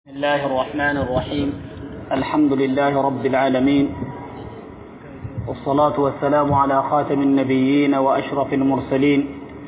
بسم الله الرحمن الرحيم الحمد لله رب العالمين والصلاة والسلام على خاتم النبيين وأشرف المرسلين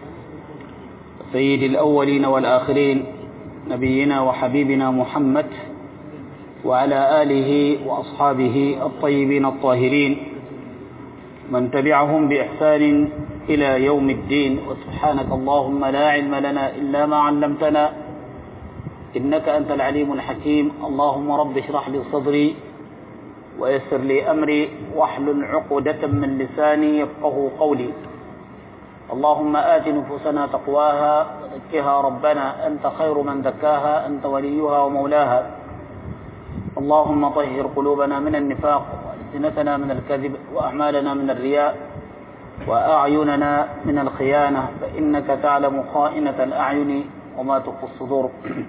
سيد الأولين والآخرين نبينا وحبيبنا محمد وعلى آله وأصحابه الطيبين الطاهرين من تبعهم بإحسان إلى يوم الدين وسبحانك اللهم لا علم لنا إلا ما علمتنا إنك أنت العليم الحكيم اللهم رب اشرح لي صدري ويسر لي أمري واحلل عقدة من لساني يفقه قولي اللهم آت نفوسنا تقواها وزكها ربنا أنت خير من زكاها أنت وليها ومولاها اللهم طهر قلوبنا من النفاق وألسنتنا من الكذب وأعمالنا من الرياء وأعيننا من الخيانة فإنك تعلم خائنة الأعين وما تخفي الصدور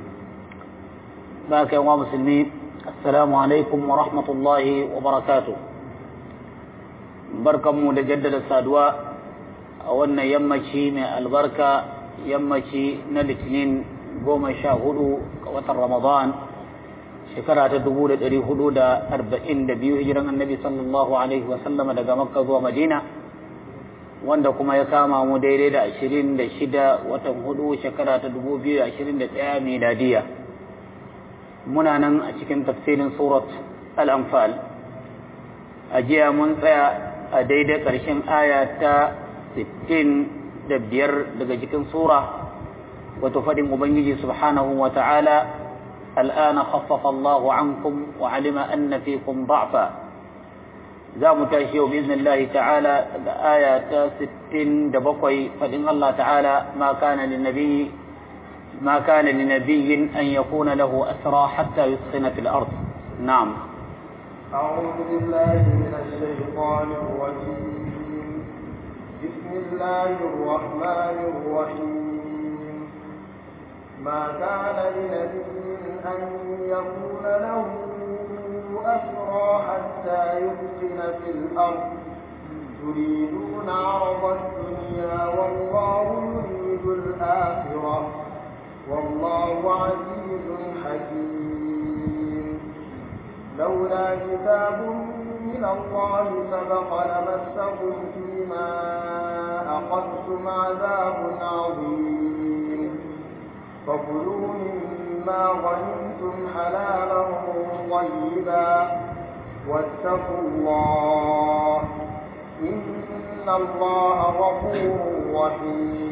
baka yawa musulmi assalamu alaikum wa rahmatullahi wa barakatu barkanmu da jaddada saduwa a wannan yammaci mai albarka yammaci na litinin goma sha hudu ga watan ramadan shekara ta dubu da dari hudu da arba'in da biyu hijiran annabi sallallahu alaihi wasallama daga makka zuwa madina wanda kuma ya kama mu daidai da ashirin da shida watan hudu shekara ta dubu biyu da ashirin da ɗaya miladiya muna nan a cikin tafsirin surat al-anfal a jiya mun tsaya a daidai ƙarshen aya ta 65 daga cikin sura wato faɗin ubangiji subhanahu wa ta'ala al'ana khaffafa Allahu ankum wa alima anna fikum da'fa za mu tashi yau biznillahi ta'ala daga aya ta 67 faɗin Allah ta'ala ma kana lin nabiyyi ما كان لنبي أن يكون له أسرى حتى يسخن في الأرض نعم أعوذ بالله من الشيطان الرجيم بسم الله الرحمن الرحيم ما كان لنبي أن يكون له أسرى حتى يسخن في الأرض تريدون عرض الدنيا والله يريد الآخرة والله عزيز حكيم لولا كتاب من الله سبق لمسكم فيما أخذتم عذاب عظيم فكلوا مما غنمتم حلالا طيبا واتقوا الله إن الله غفور رحيم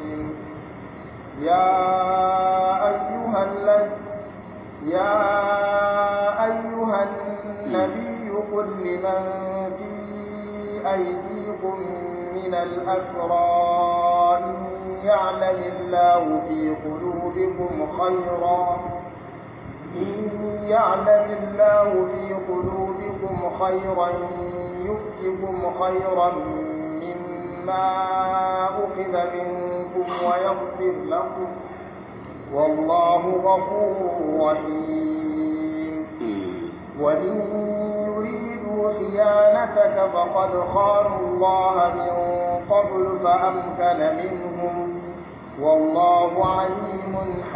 يا أيها الذي يا أيها النبي قل لمن في أيديكم من الأسرى إن يعلم الله في قلوبكم خيرا إن يعلم الله في قلوبكم خيرا يؤتكم خيرا مما أخذ منكم ويغفر لكم والله غفور رحيم وإن يريدوا خيانتك فقد خانوا الله من قبل فأمكن منهم والله عليم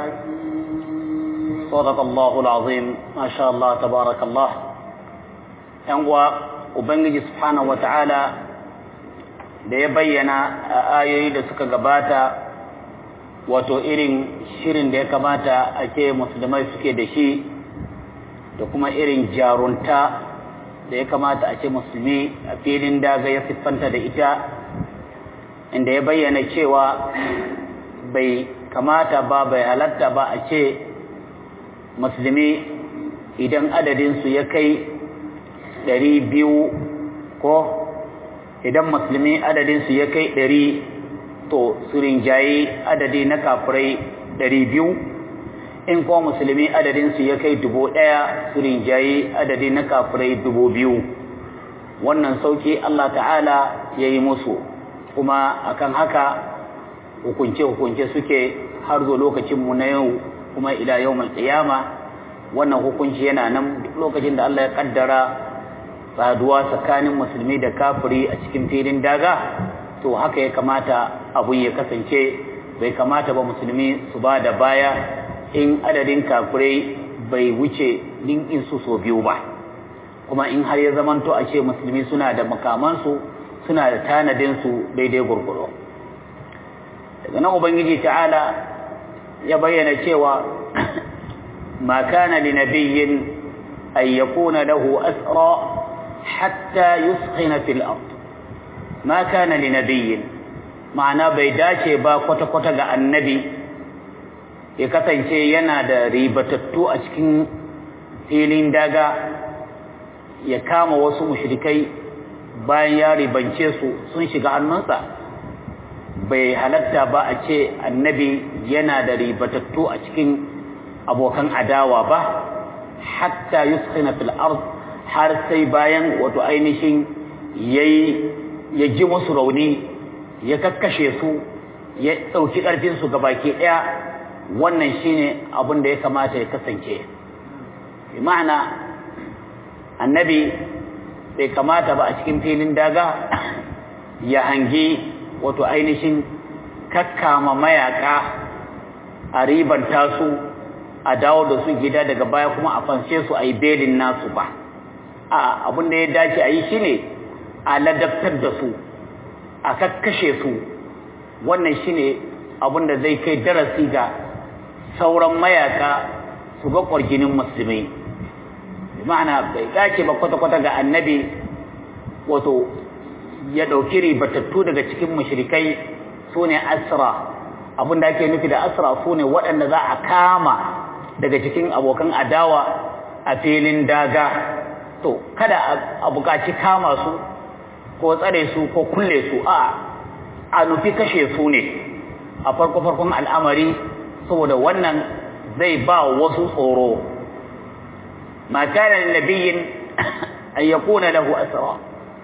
حكيم صدق الله العظيم ما شاء الله تبارك الله ينقوى وبنجي سبحانه وتعالى da ya bayyana a ayoyi da suka gabata wato irin shirin da ya kamata a ce musulmai suke da shi da kuma irin jarunta da ya kamata a ce musulmi a filin daga ya siffanta da ita inda ya bayyana cewa bai kamata ba bai halatta ba a ce musulmi idan adadinsu ya kai ɗari biyu ko idan musulmi adadinsu ya kai ɗari to su rinjaye adadi na kafirai ɗari biyu in kuma musulmi adadinsu ya kai dubu ɗaya su rinjaye adadi na kafirai dubu biyu wannan sauki Allah ta'ala ya yi musu kuma akan haka hukunce-hukunce suke har zo lokacinmu na yau kuma ila yau qiyama wannan hukunci yana nan duk lokacin da Allah ya kaddara saduwa tsakanin musulmi da kafiri a cikin filin daga to haka ya kamata abun ya kasance bai kamata ba musulmi su ba da baya in adadin kafirai bai wuce linkin su so biyu ba kuma in har ya zamanto a ce musulmi suna da makamansu suna da tanadinsu daidai gurguro daga nan ubangiji ta'ala ya bayyana cewa ma kana li nabiyyin an yakuna lahu asra hatta yuskhina fil ard ma kana li nabiyyin ma'ana bai dace ba kwata-kwata ga annabi ya kasance yana da ribatattu a cikin filin daga ya kama wasu mushrikai bayan ya ribance su sun shiga hannunsa bai halatta ba a ce annabi yana da ribatattu a cikin abokan adawa ba hatta yuskhina fil ard har sai bayan wato ainihin yayi ya ji musu rauni ya kakkashe su ya dauki karfin su gabaki daya wannan shine abin da ya kamata ya kasance bi ma'ana annabi bai kamata ba a cikin filin daga ya hangi wato ainihin kakkama mayaka a ribanta su a dawo da su gida daga baya kuma a fanshe su a yi belin nasu ba a abin da ya dace a yi shi ne a ladabtar da su a kakkashe su wannan shi ne abin da zai kai darasi ga sauran mayaka su ga ƙwarginin musulmi ma'ana bai dace ba kwata-kwata ga annabi wato ya ɗauki ribatattu daga cikin mushrikai su ne asra abin da ake nufi da asra su ne waɗanda za a kama daga cikin abokan adawa a filin daga to kada a buƙaci kama su ko tsare su ko kulle su a a nufi kashe su ne a farko-farkon al'amari saboda wannan zai ba wasu tsoro ma kana nabiyyin an yakuna lahu asra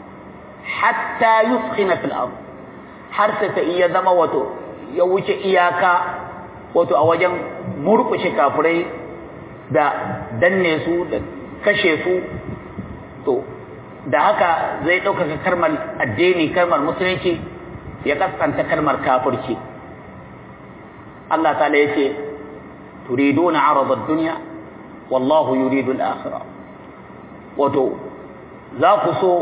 hatta yuskhina fil ard har sai ta iya zama wato ya wuce iyaka wato a wajen murkushe kafirai da danne su da kashe su to da haka zai ɗaukaka kalmar addini kalmar musulunci ya kaskanta kalmar kafirci Allah ta ya ce turiduna arada dunya wallahu yuridu al-akhirah wato za ku so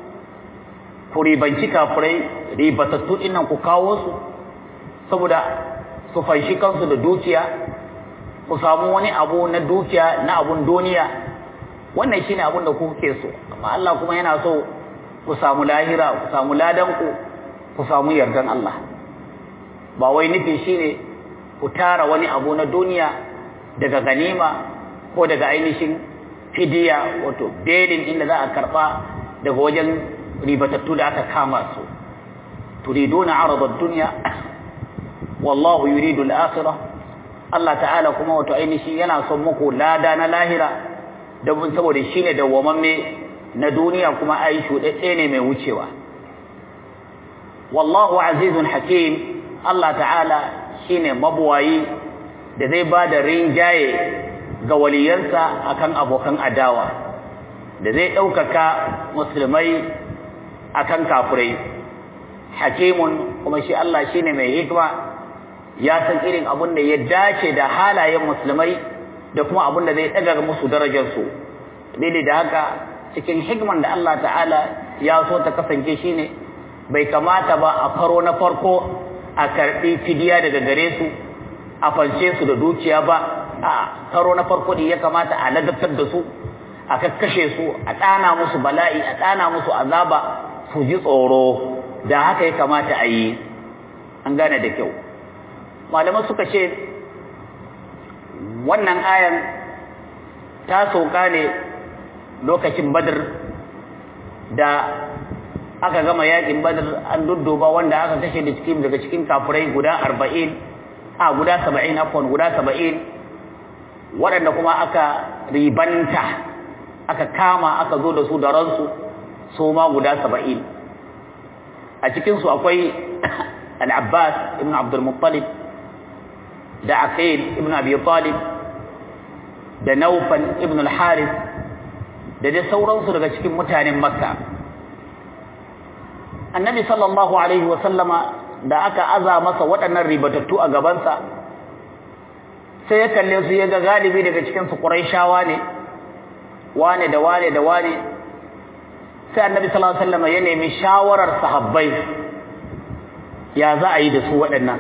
ku ribanci kafirai ribatattu dinnan ku kawo su saboda su fanshi kansu da dukiya ku samu wani abu na dukiya na abun duniya wannan shine abun da kuke so amma Allah kuma yana so ku samu lahira ku samu ladan ku ku samu yardan Allah ba wai nufi shine ku tara wani abu na duniya daga ganima ko daga ainihin fidiya wato belin inda za a karba daga wajen ribatattu da aka kama su turiduna arada ad-dunya wallahu yuridu al-akhirah Allah ta'ala kuma wato ainihi yana son muku lada na lahira da mun saboda shine dawwamamme na duniya kuma ai shudadde ne mai wucewa wallahu azizun hakim Allah ta'ala shine mabuwayi da zai bada rinjaye ga waliyansa akan abokan adawa da zai ɗaukaka musulmai akan kafirai hakimun kuma shi Allah shine mai hikma ya san irin abin da ya dace da halayen musulmai da kuma abin da zai daga musu darajar su dai da haka cikin hikman da Allah ta'ala ya so ta kasance shine bai kamata ba a faro na farko a karbi fidiya daga gare su a fanshe su da dukiya ba a karo na farko ne ya kamata a ladabtar da su a kakkashe su a ɗana musu bala'i a ɗana musu azaba su ji tsoro da haka ya kamata a yi an gane da kyau malamai suka ce wannan ayan ta sauka ne lokacin badar da aka gama yakin badar an dudduba wanda aka kashe da cikin daga cikin kafirai guda arba'in a guda saba'in afwan guda saba'in waɗanda kuma aka ribanta aka kama aka zo da su da ransu su ma guda saba'in a cikinsu akwai al-abbas ibn abdulmuttalib da aqil ibn abi talib da naufal ibn al-harith da dai sauransu daga cikin mutanen makka annabi sallallahu alaihi wa sallama da aka aza masa waɗannan ribatattu a gabansa sai ya kalle su ya ga galibi daga cikin su Qurayshawa ne wane da wane da wane sai Annabi sallallahu alaihi wasallam ya nemi shawarar sahabbai ya za a yi da su waɗannan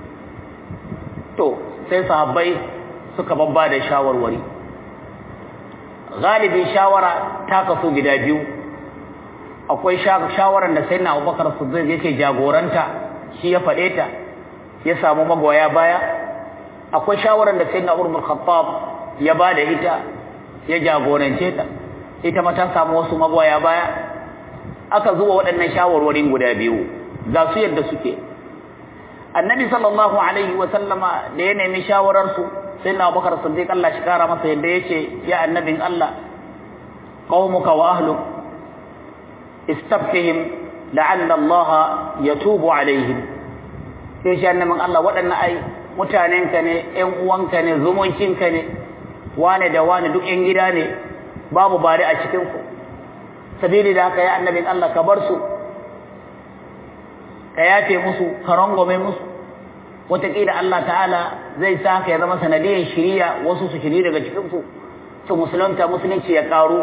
to sai sahabbai suka babba da shawarwari galibi shawara ta kaso gida biyu akwai shawaran da sayyidina Abubakar Siddiq yake jagoranta shi ya faɗe ta ya samu magoya baya akwai shawaran da sayyidina Umar bin Khattab ya bada ita ya jagorance ta ita ma ta samu wasu magoya baya aka zuwa waɗannan shawarwarin guda biyu ga su yadda suke annabi sallallahu alaihi wa sallama da ya nemi shawarar su sayyidina Abubakar Siddiq Allah shi kara masa yadda yace ya annabin Allah qaumuka wa ahluk istafihim la'alla Allah yatubu alaihim sai shi annabin Allah waɗannan ai mutanenka ne ƴan uwanka ne zumuncinka ne wane da wane duk ƴan gida ne babu bare a cikin ku sabili da haka ya annabin Allah ka bar su ka yafe musu ka rangwame musu wataƙila Allah ta'ala zai sa ka ya zama sanadiyar shiriya wasu su shiri daga cikin su su musulunta musulunci ya ƙaru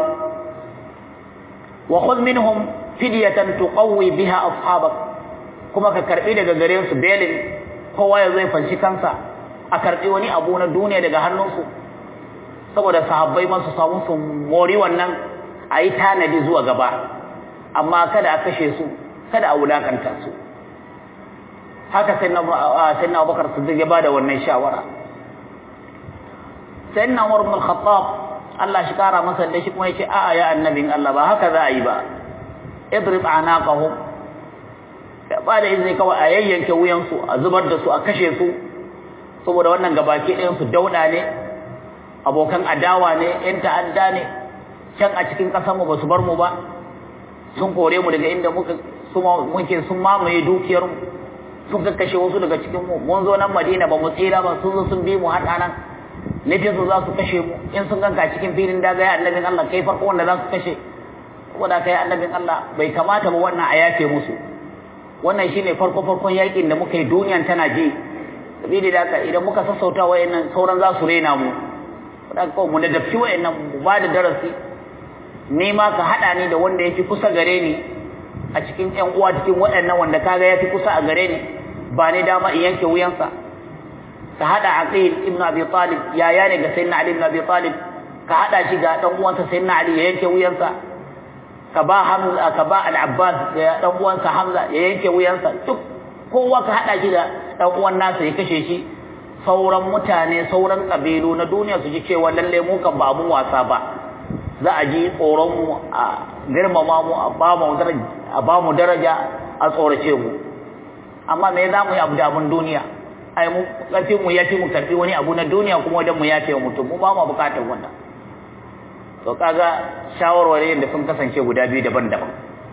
wa khudh minhum fidyatan tuqawwi biha ashabak kuma ka karbi daga gare su belin kowa ya zai fanshi kansa a karbi wani abu na duniya daga hannunsu saboda sahabbai ma su samu su mori wannan a yi tanadi zuwa gaba amma kada a kashe su kada a wulakanta su haka sai na abubakar siddiq ya bada wannan shawara sai na umar ibn al-khattab Allah shi kara masa da shi kuma yace a'a ya annabin Allah ba haka za a yi ba idrib anaqahum ba da izini kawai a yayyanke wuyansu a zubar da su a kashe su saboda wannan gabaki ɗayan su dauda ne abokan adawa ne yan ta'adda ne can a cikin ƙasar mu ba su bar mu ba sun kore mu daga inda muka muke sun mamaye dukiyar mu sun kakkashe wasu daga cikin mu mun zo nan Madina ba mu tsira ba sun zo sun bi mu har nan nufin su za su kashe mu in sun ganka cikin filin daga ya annabin Allah kai farko wanda za su kashe saboda kai annabin Allah bai kamata ba wannan a yafe musu wannan shine farko farkon yakin da muka yi duniyan tana je sabili da haka idan muka sassauta wayannan sauran za su rena mu saboda ko mu da dafi wayannan mu ba da darasi ni ma ka hada ni da wanda yake kusa gare ni a cikin ƴan uwa cikin waɗannan wanda kaga yafi kusa a gare ni ba ni dama in yanke wuyansa ka hada Aqil ibn Abi Talib yaya ne ga Sayyidina Ali ibn Abi Talib ka hada shi ga dan uwansa Sayyidina Ali ya yanke wuyansa ka ba Hamza ka ba Al-Abbas ya dan uwansa Hamza ya yanke wuyansa duk kowa ka hada shi da dan uwan nasa ya kashe shi sauran mutane sauran kabilu na duniya su ji cewa lalle mu kan ba mun wasa ba za a ji tsoron mu a girmama mu a ba mu daraja a ba mu daraja a tsorace mu amma me za mu yi abu da abun duniya ai mu karfin mu yafi mu karfi wani abu na duniya kuma wajen mu yafe wa mutum mu ba mu bukatar wannan to kaga shawarwari da sun kasance guda biyu daban-daban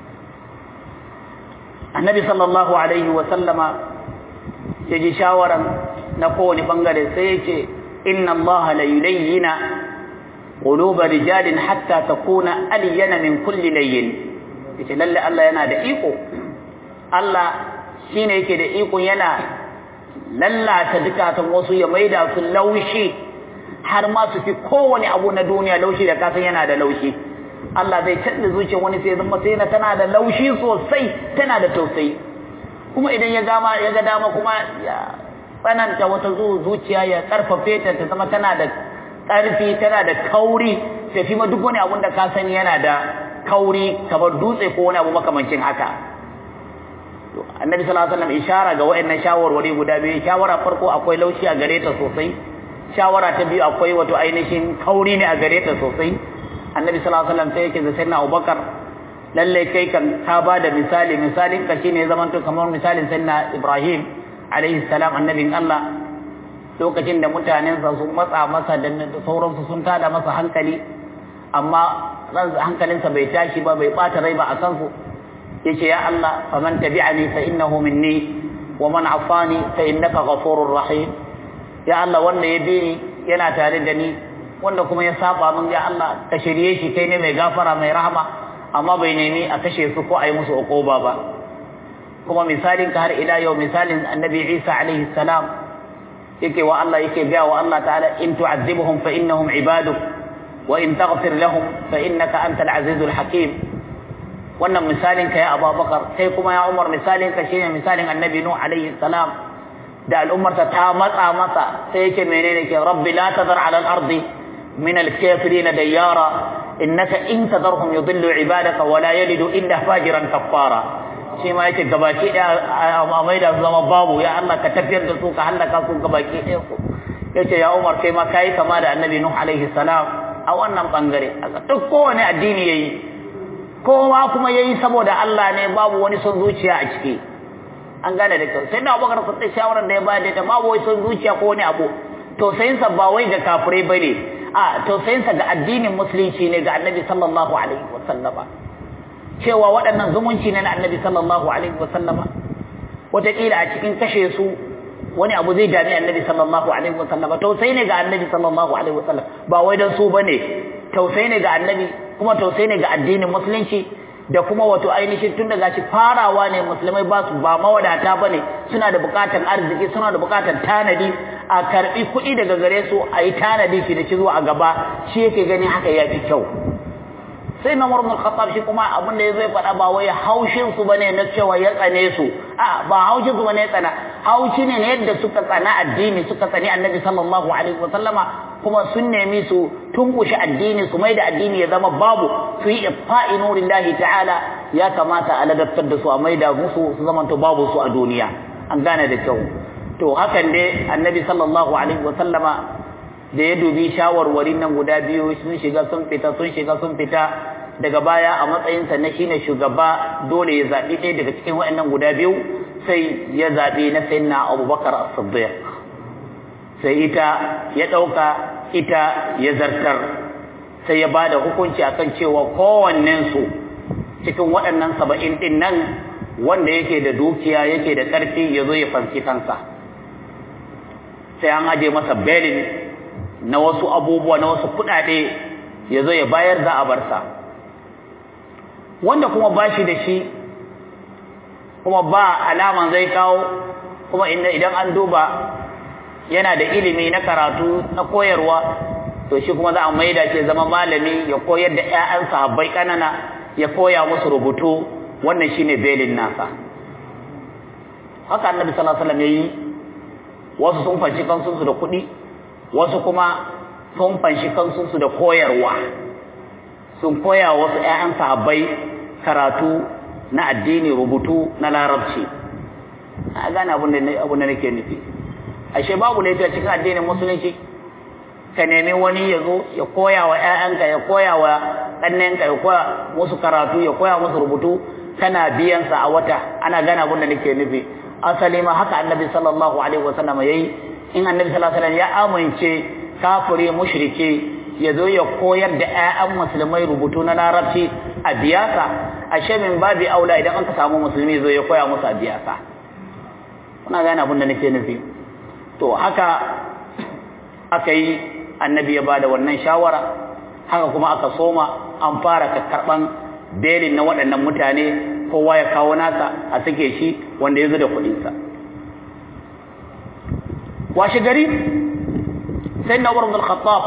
annabi sallallahu alaihi wa sallama ya ji shawaran na kowane bangare sai ya ce inna allaha la yulayyina quluba rijalin hatta takuna alyana min kulli layyin yace lalle Allah yana da iko Allah shine yake da iko yana lallata dukatan wasu ya maida su laushi har ma su fi kowane abu na duniya laushi da kasan yana da laushi Allah zai canza zuciyar wani sai zama sai na tana da laushi sosai tana da tausayi kuma idan ya gama ya ga dama kuma ya tsananta wata zuciya ya karfafe ta ta zama tana da ƙarfi tana da kauri ta fi ma duk wani abun da ka sani yana da kauri kamar dutse ko wani abu makamancin haka annabi sallallahu alaihi wasallam ishara ga wayannan shawarwari guda biyu shawara farko akwai laushi a gare ta sosai shawara ta biyu akwai wato ainihin kauri ne a gare ta sosai annabi sallallahu alaihi wasallam sai yake da sayyidina Abubakar lalle kai kan ka ba da misali misalin ka shine zaman to kamar misalin sayyidina Ibrahim alaihi salam annabin Allah lokacin da mutanensa sun matsa masa da sauransu sun tada masa hankali amma hankalinsa bai tashi ba bai bata rai ba a kansu yace ya Allah faman tabi'ani fa innahu minni wa man afani fa innaka ghafurur rahim ya Allah wanda ya bi ni yana tare da ni wanda kuma ya saba min ya Allah ka shirye shi kai ne mai gafara mai rahama amma bai nemi a kashe su ko a yi musu uquba ba kuma misalin ka har ila yau misalin annabi Isa alaihi salam yake wa Allah yake ga wa Allah ta'ala in tu'azzibuhum fa innahum ibaduk wa in taghfir lahum fa innaka antal azizul hakim wannan misalin ka ya Abubakar sai kuma ya Umar misalin ka shine misalin Annabi Nuh alaihi salam da al'ummarsa ta matsa masa sai yake menene ke rabbi la tadhar ala al-ardi min al-kafirin dayyara innaka in tadarhum yudillu ibadaka wa la yalidu illa fajiran kaffara shi ma yake gabaki daya a mai da zama babu ya Allah ka tafiyar da su ka halaka su gabaki daya su yace ya Umar kai ma kai kama da Annabi Nuh alaihi salam a wannan bangare duk kowane addini yayi kowa kuma yayi saboda Allah ne babu wani son zuciya a ciki an gane da kyau sai da Abubakar sun shawarar da ya bayar da babu wani son zuciya ko wani abu to sai sa ba wai ga kafirai bane a to sai sa ga addinin musulunci ne ga Annabi sallallahu alaihi wasallama cewa waɗannan zumunci ne na Annabi sallallahu alaihi wasallama wataƙila a cikin kashe su wani abu zai dami Annabi sallallahu alaihi wasallama tausayi ne ga Annabi sallallahu alaihi wasallam ba wai dan su bane tausayi ne ga Annabi kuma tausayi ne ga addinin musulunci da kuma wato ainihin tun daga shi farawa ne musulmai ba su ba mawadata bane suna da bukatan arziki suna da bukatan tanadi a karbi kuɗi daga gare su a yi tanadi shi da shi zuwa a gaba shi yake gani haka ya fi kyau sai na murmul khattab shi kuma abin da ya zai faɗa ba wai haushin su bane na cewa ya tsane su a ba haushin su bane ya tsana haushi ne yadda suka tsana addini suka tsani annabi sallallahu alaihi wa sallama kuma sun nemi su tunkushe addini su mai da addini ya zama babu su yi ifa'i nurillahi ta'ala ya kamata a ladabtar da su a mai da musu su zama to babu su a duniya an gane da kyau to hakan dai annabi sallallahu alaihi wa sallama da ya dubi shawarwarin nan guda biyu sun shiga sun fita sun shiga sun fita daga baya a matsayinsa na shine shugaba dole ya zaɓi ɗaya daga cikin waɗannan guda biyu sai ya zaɓi na sayyidina abubakar as-siddiq sai ita ya ɗauka ita ya zartar sai ya bada hukunci akan cewa kowannensu cikin waɗannan saba'in ɗin nan wanda yake da dukiya yake da ƙarfi ya zo ya fansi kansa sai an aje masa belin na wasu abubuwa na wasu kuɗaɗe ya zo ya bayar za a barsa wanda kuma ba shi da shi kuma ba alaman zai kawo kuma idan an duba yana da ilimi na karatu na koyarwa to shi kuma za a maida shi zama malami ya koyar da ƴaƴan sahabbai kanana ya koya musu rubutu wannan shine belin nasa haka annabi sallallahu alaihi wasallam yayi wasu sun fanci kansu da kuɗi wasu kuma sun fanshi kansu da koyarwa sun koya wasu ƴaƴan sahabbai karatu na addini rubutu na larabci a gane abin da nake nufi ashe babu laifi a cikin addinin musulunci ka nemi wani ya zo ya koya wa ƴaƴanka ya koya wa ɗannenka ya koya musu karatu ya koya musu rubutu kana biyansa a wata ana gane abin da nake nufi asali ma haka annabi sallallahu alaihi wasallam yayi in annabi sallallahu alaihi wasallam ya amince kafiri mushriki ya zo ya koyar da ƴaƴan musulmai rubutu na larabci a biyasa ashe min babi aula idan aka samu musulmi zo ya koya musu a biyasa kuna gane abin da nake nufi to haka aka yi annabi ya bada wannan shawara haka kuma aka soma an fara karɓan belin na waɗannan mutane kowa ya kawo nasa a sake shi wanda ya zo da kuɗinsa washe gari sai na umar khattab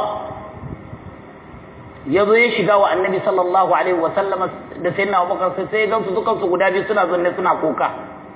ya zo ya shiga wa annabi sallallahu alaihi wa sallam da sai na abubakar sai sai gansu dukansu guda biyu suna zanne suna kuka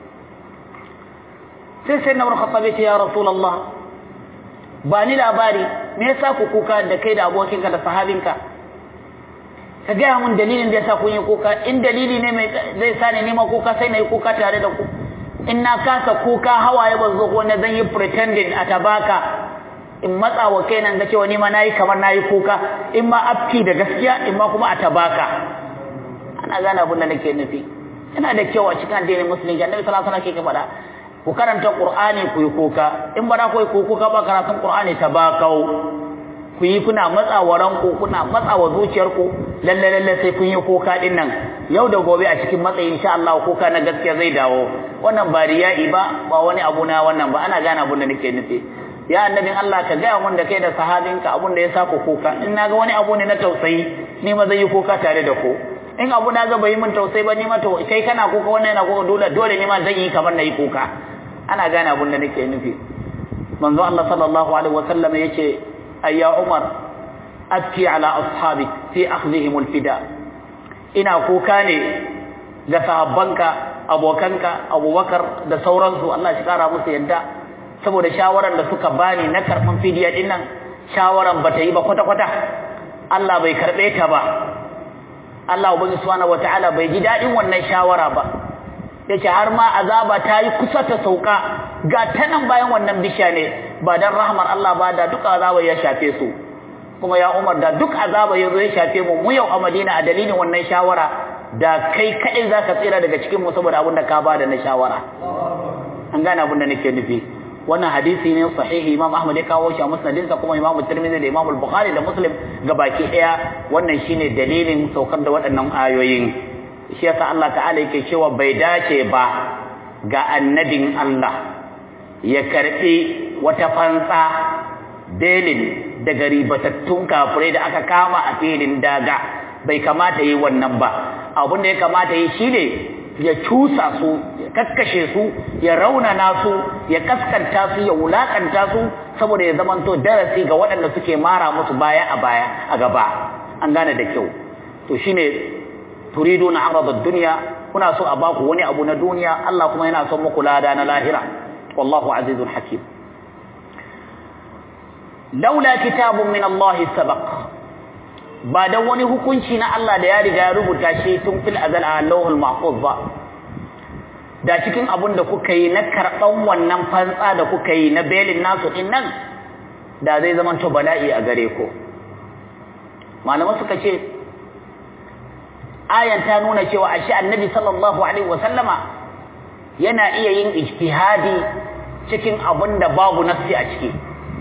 sai sai na umar khattab ya ce ya rasulullah ba ni labari me yasa ku kuka da kai da abokinka da sahabinka ka gaya mun dalilin da yasa kun yi kuka in dalili ne mai zai sa ni nima kuka sai na yi kuka tare da ku in na kasa kuka hawaye ba zo ko na zan yi pretending a tabaka in matsa wa kaina ga cewa ni ma nayi kamar nayi kuka in ma afki da gaskiya in ma kuma a tabaka ana gane abin da nake nufi yana da kyau a cikin addinin musulunci annabi sallallahu alaihi wasallam ke faɗa ku karanta qur'ani ku yi kuka in ba ku yi kuka ba karatun qur'ani tabakau ku yi kuna matsawa ranku kuna matsawa zuciyarku lalle lalle sai kun yi kuka din nan yau da gobe a cikin matsayi insha Allah kuka na gaskiya zai dawo wannan ba riya'i ba ba wani abu na wannan ba ana gane abin da nake nufi ya annabin Allah ka gaya mun da kai da sahabinka abun da ya sa ku kuka in naga wani abu ne na tausayi ni ma zai yi kuka tare da ku in abu na ga bai mun tausayi ba ni ma to kai kana kuka wannan yana kuka dole dole ni ma zan yi kamar na yi kuka ana gane abun da nake nufi manzo Allah sallallahu alaihi wasallam yace ayya Umar abki ala ashabik fi akhdhihim alfida ina kuka ne ga sahabbanka abokanka Abubakar da sauransu Allah shi kara musu yadda saboda shawaran da suka bani na karban fidiya din nan shawaran bata yi ba kwata kwata Allah bai karbe ta ba Allah ubangi subhanahu wataala bai ji dadin wannan shawara ba yace har ma azaba ta yi kusa ta sauka ga ta nan bayan wannan bisha ne ba dan rahmar Allah ba da duk azaba ya shafe su kuma ya Umar da duk azaba ya zo ya shafe mu mu yau a Madina a dalilin wannan shawara da kai kadai zaka tsira daga cikin mu saboda abin da ka bada na shawara an gane abin da nake nufi wannan hadisi ne sahihi Imam Ahmad ya kawo shi a musnadinsa kuma Imam Tirmidhi da Imam Bukhari da Muslim gabaki daya wannan shine dalilin saukar da waɗannan ayoyin shi yasa Allah ta'ala yake cewa bai dace ba ga annabin Allah ya karbi wata fansa belin daga ribatattun kafirai da aka kama a filin daga bai kamata yi wannan ba abin da ya kamata yi shine ya cusa su ya kakkashe su ya raunana su ya kaskanta su ya wulakanta su saboda ya zamanto darasi ga waɗanda suke mara musu baya a baya a gaba an gane da kyau to shine turiduna arada dunya kuna so a baku wani abu na duniya Allah kuma yana son muku lada na lahira wallahu azizul hakim laula kitabun min Allah sabaq ba dan wani hukunci na Allah da ya riga ya rubuta shi tun fil azal a lawhul mahfuz ba da cikin abun da kuka yi na karban wannan fantsa da kuka yi na belin nasu din nan da zai zama to bala'i a gare ku malaman suka ce ayan ta nuna cewa ashe annabi sallallahu alaihi wasallama yana iya yin ijtihadi cikin abun da babu nafsi a ciki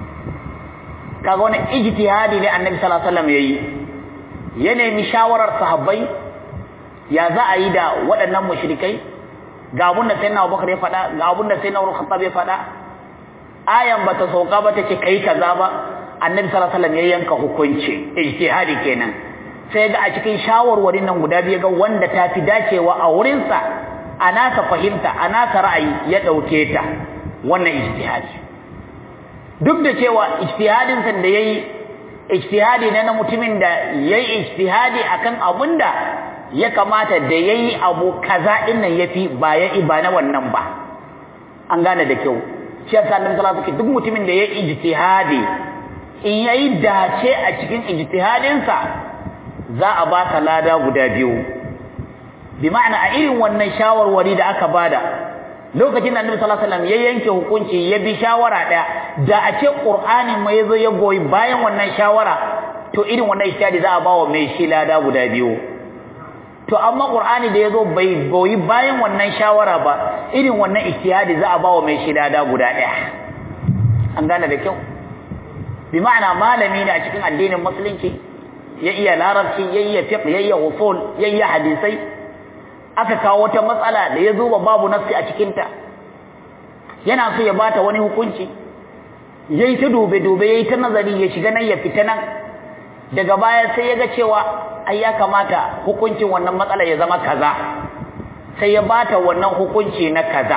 kaga wani ijtihadi ne annabi sallallahu alaihi wasallam yayi ya nemi shawarar sahabbai ya za a yi da waɗannan mushrikai ga abun da sayyidina Abubakar ya faɗa ga abun da sayyidina Umar Khattab ya faɗa ayan bata sauka ba take kai kaza ba annabi sallallahu alaihi wasallam ya yanka hukunci ijtihadi kenan sai ga a cikin shawarwarin nan guda biyu ga wanda ta fi dacewa a wurinsa a nasa fahimta a nasa ra'ayi ya ɗauke ta wannan ijtihadi duk da cewa ijtihadin sa da yayi ijtihadi ne na mutumin da yayi ijtihadi akan abun da ya kamata da yayi abu kaza din nan yafi ba ya ba na wannan ba an gane da kyau shi yasa annabi sallallahu alaihi wasallam duk mutumin da yayi ijtihadi in yayi dace a cikin ijtihadin sa za a baka lada guda biyu bi ma'ana a irin wannan shawarwari da aka bada lokacin da Annabi sallallahu alaihi wasallam ya yanke hukunci ya bi shawara daya da a ce Qur'ani mai yazo ya goyi bayan wannan shawara to irin wannan ijtihadi za a bawa mai shi lada guda biyu to amma Qur'ani da yazo bai goyi bayan wannan shawara ba irin wannan ijtihadi za a bawa mai shi lada guda daya an gane da kyau bi ma'ana malami ne a cikin addinin musulunci ya iya larabci ya iya fiqh ya iya usul ya iya hadisai aka kawo wata matsala da ya zo ba babu nafsi a cikin ta yana so ya bata wani hukunci yayi ta dube dube yayi ta nazari ya shiga nan ya fita nan daga baya sai ya ga cewa ai ya kamata hukuncin wannan matsala ya zama kaza sai ya bata wannan hukunci na kaza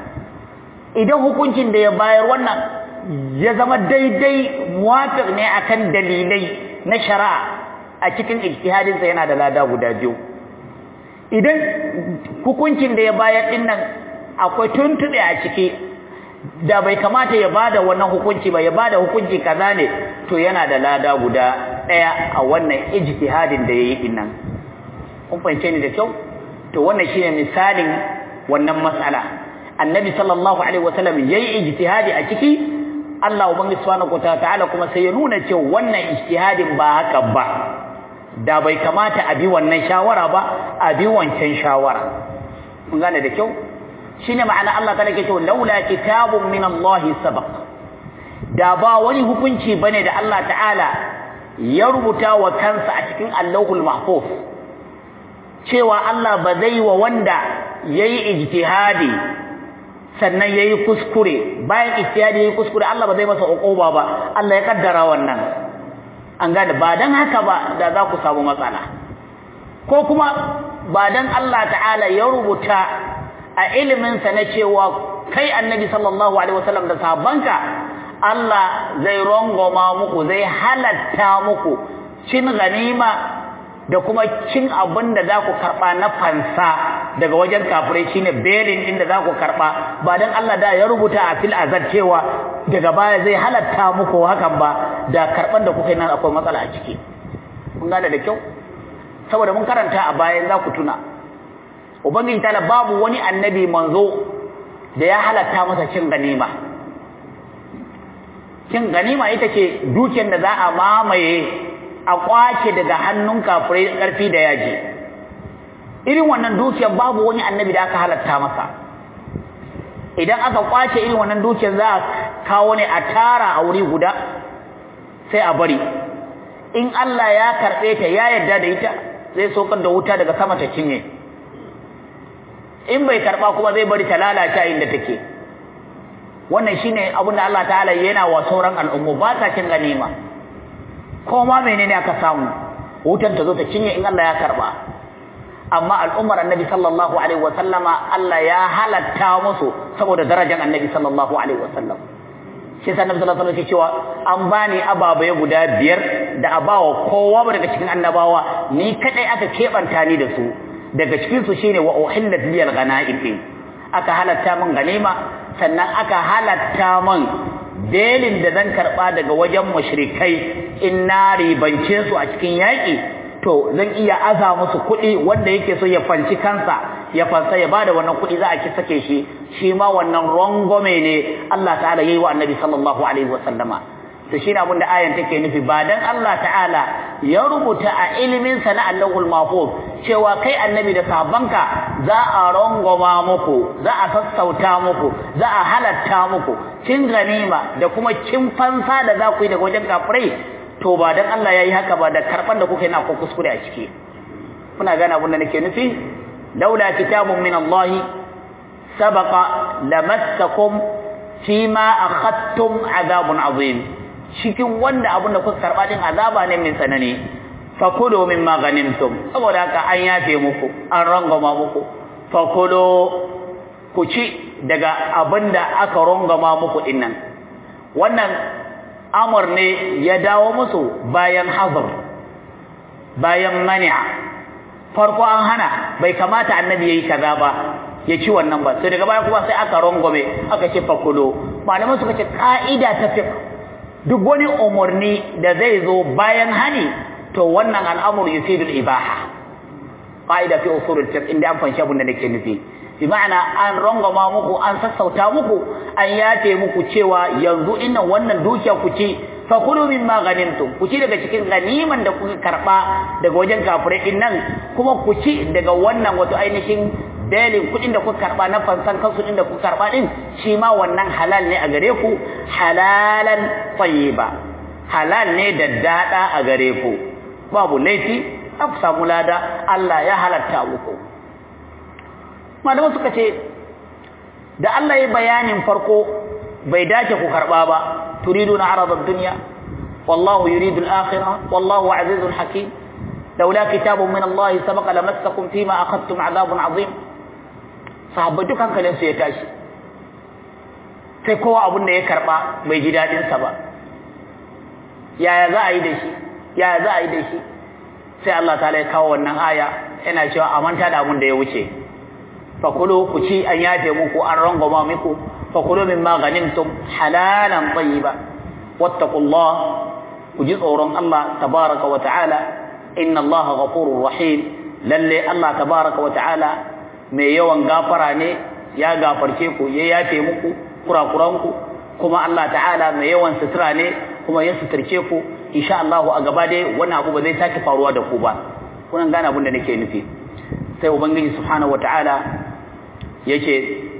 idan hukuncin da ya bayar wannan ya zama daidai muwafiq ne akan dalilai na shari'a a cikin ijtihadinsa yana da lada guda biyu idan hukuncin da ya bayar din nan akwai tuntube a ciki da bai kamata ya bada wannan hukunci ba ya bada hukunci kaza ne to yana da lada guda daya a wannan ijtihadin da yayi din nan kun fahimce ni da kyau to wannan shine misalin wannan mas'ala annabi sallallahu alaihi wasallam yayi ijtihadi a ciki Allah ubangi subhanahu wataala kuma sai ya nuna cewa wannan ijtihadin ba haka ba da bai kamata a bi wannan shawara ba a bi wancan shawara mun gane da kyau shine ma'ana Allah ta nake cewa laula kitabun min Allah sabaq da ba wani hukunci bane da Allah ta'ala ya rubuta wa kansa a cikin Allahul Mahfuz cewa Allah ba zai wa wanda yayi ijtihadi sannan yayi kuskure bayan ijtihadi yayi kuskure Allah ba zai masa uquba ba Allah ya kaddara wannan an gane ba dan haka ba da za ku samu matsala ko kuma ba dan Allah ta'ala ya rubuta a ilimin sa na cewa kai annabi sallallahu alaihi wasallam da sahabbanka Allah zai rongoma muku zai halatta muku cin ganima da kuma cin abin da za ku karɓa na fansa daga wajen kafirai shine belin inda za ku karɓa ba don Allah da ya rubuta a fil azar cewa daga baya zai halatta muku hakan ba da karɓan da kuka yi nan akwai matsala a ciki kun gane da kyau saboda mun karanta a bayan za ku tuna ubangiji ta babu wani annabi manzo da ya halatta masa cin ganima cin ganima ita ce dukiyar da za a mamaye a kwace daga hannun kafirai ƙarfi da yaji irin wannan dukiyar babu wani annabi da aka halatta masa idan aka kwace irin wannan dukiyar za a kawo ne a tara a wuri guda sai a bari in Allah ya karɓe ta ya yarda da ita zai sokar da wuta daga sama ta cinye in bai karɓa kuma zai bari ta lalace inda take wannan shine abin da Allah ta'ala yana wa sauran al'ummu ba sa cin ganima ko ma menene aka samu wutan ta zo ta cinye in Allah ya karba amma al'ummar annabi sallallahu alaihi wa sallama Allah ya halatta musu saboda darajar annabi sallallahu alaihi wa sallam shi sa annabi sallallahu alaihi wa cewa an bani ababai guda biyar da abawa kowa daga cikin annabawa ni kadai aka kebanta ni da su daga cikin su shine wa uhillat liyal ghanaim aka halatta min ganima sannan aka halatta min belin da zan karba daga wajen mushrikai in na ribance su a cikin yaƙi to zan iya aza musu kuɗi wanda yake so ya fanci kansa ya fansa ya bada wannan kuɗi za a ki sake shi shi ma wannan rangome ne Allah ta'ala yayi wa annabi sallallahu alaihi wasallama to shi ne abin da ayan take nufi ba dan Allah ta'ala ya rubuta a ilimin sa na Allahul Mahfuz cewa kai annabi da sahabbanka za a rangoma muku za a sassauta muku za a halatta muku cin ganima da kuma cin fansa da za ku yi daga wajen kafirai to ba dan Allah yayi haka ba da karban da kuke na ko kuskure a ciki kuna gane abin da nake nufi laula kitabun min Allah sabaqa lamassakum fima akhadtum adabun azim cikin wanda abin da kuka karba din azaba ne mai tsanani fakulu mimma ghanimtum saboda haka an yafe muku an rangama muku fakulu ku ci daga abin da aka rangama muku dinnan wannan amur ne ya dawo musu bayan hazar bayan mani'a farko an hana bai kamata annabi yayi kaza ba ya ci wannan ba sai daga baya kuma sai aka rangwame aka ce fakulo malaman suka ce ka'ida ta fiqh duk wani umarni da zai zo bayan hani to wannan al'amur yufidu al-ibaha ka'ida fi usul al-fiqh inda an fanshi abin da nake nufi bi ma'ana an rangwama muku an sassauta muku an yace muku cewa yanzu innan wannan dukiya ku ci fa kulu mimma ghanimtum ku ci daga cikin ganiman da kuka karba daga wajen kafirai din nan kuma ku ci daga wannan wato ainihin belin kudin da kuka karba na fansan kansu din da kuka karba din shi ma wannan halal ne a gare ku halalan tayyiba halal ne da dada a gare ku babu laifi ku samu lada Allah ya halatta muku malamu suka ce da Allah ya bayanin farko bai dace ku karba ba turiduna arada ad-dunya wallahu yuridu al-akhirah wallahu azizun hakim laula kitabun min Allah sabaqa lamassakum fima akhadtum adhabun azim sahabbai duk hankalin su ya tashi sai kowa abun da ya karba bai ji dadin sa ba yaya za a yi da shi yaya za a yi da shi sai Allah ta'ala ya kawo wannan aya yana cewa a manta da abun da ya wuce fakulu ku ci an yafe muku an rangwama muku fakulu mimma ghanimtum halalan tayyiba wattaqullah ku ji tsoron Allah tabaraka wa ta'ala inna Allah ghafurur rahim lalle Allah tabaraka wa ta'ala mai yawan gafara ne ya gafarce ku ya yafe muku kurakuranku kuma Allah ta'ala mai yawan sutura ne kuma ya suturce ku insha Allah a gaba dai wannan abu ba zai sake faruwa da ku ba kuna gane abin da nake nufi sai ubangiji subhanahu wataala yace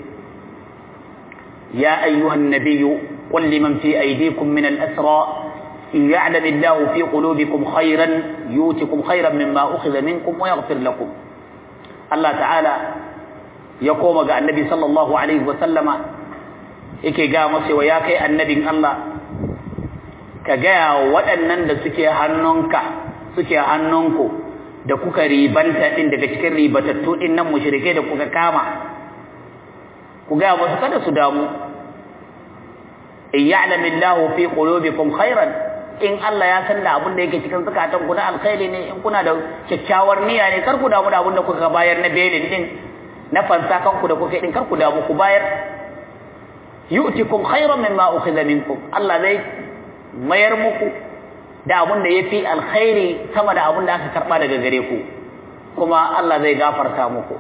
ya ayyuhan nabiyyu qul liman fi aydikum min al-asra in ya'lam Allahu fi qulubikum khayran yutikum khayran mimma ukhidha minkum wa yaghfir lakum Allah ta'ala ya koma ga annabi sallallahu alaihi wa sallama yake ga masa wa ya kai annabin Allah ka ga waɗannan da suke hannunka suke hannunku da kuka ribanta din daga cikin ribatattu din nan mushrike da kuka kama ku ga musu kada su damu in ya'lamu Allahu fi qulubikum khairan in Allah ya san da abin da yake cikin zakatan ku na alkhairi ne in kuna da kyakkyawar niyya ne kar ku damu da abin da kuka bayar na belin din na fansa kanku da kuka din kar ku damu ku bayar yu'tikum khairan mimma ukhidha minkum Allah zai mayar muku da abin da yafi alkhairi sama da abin da aka karba daga gare ku kuma Allah zai gafarta muku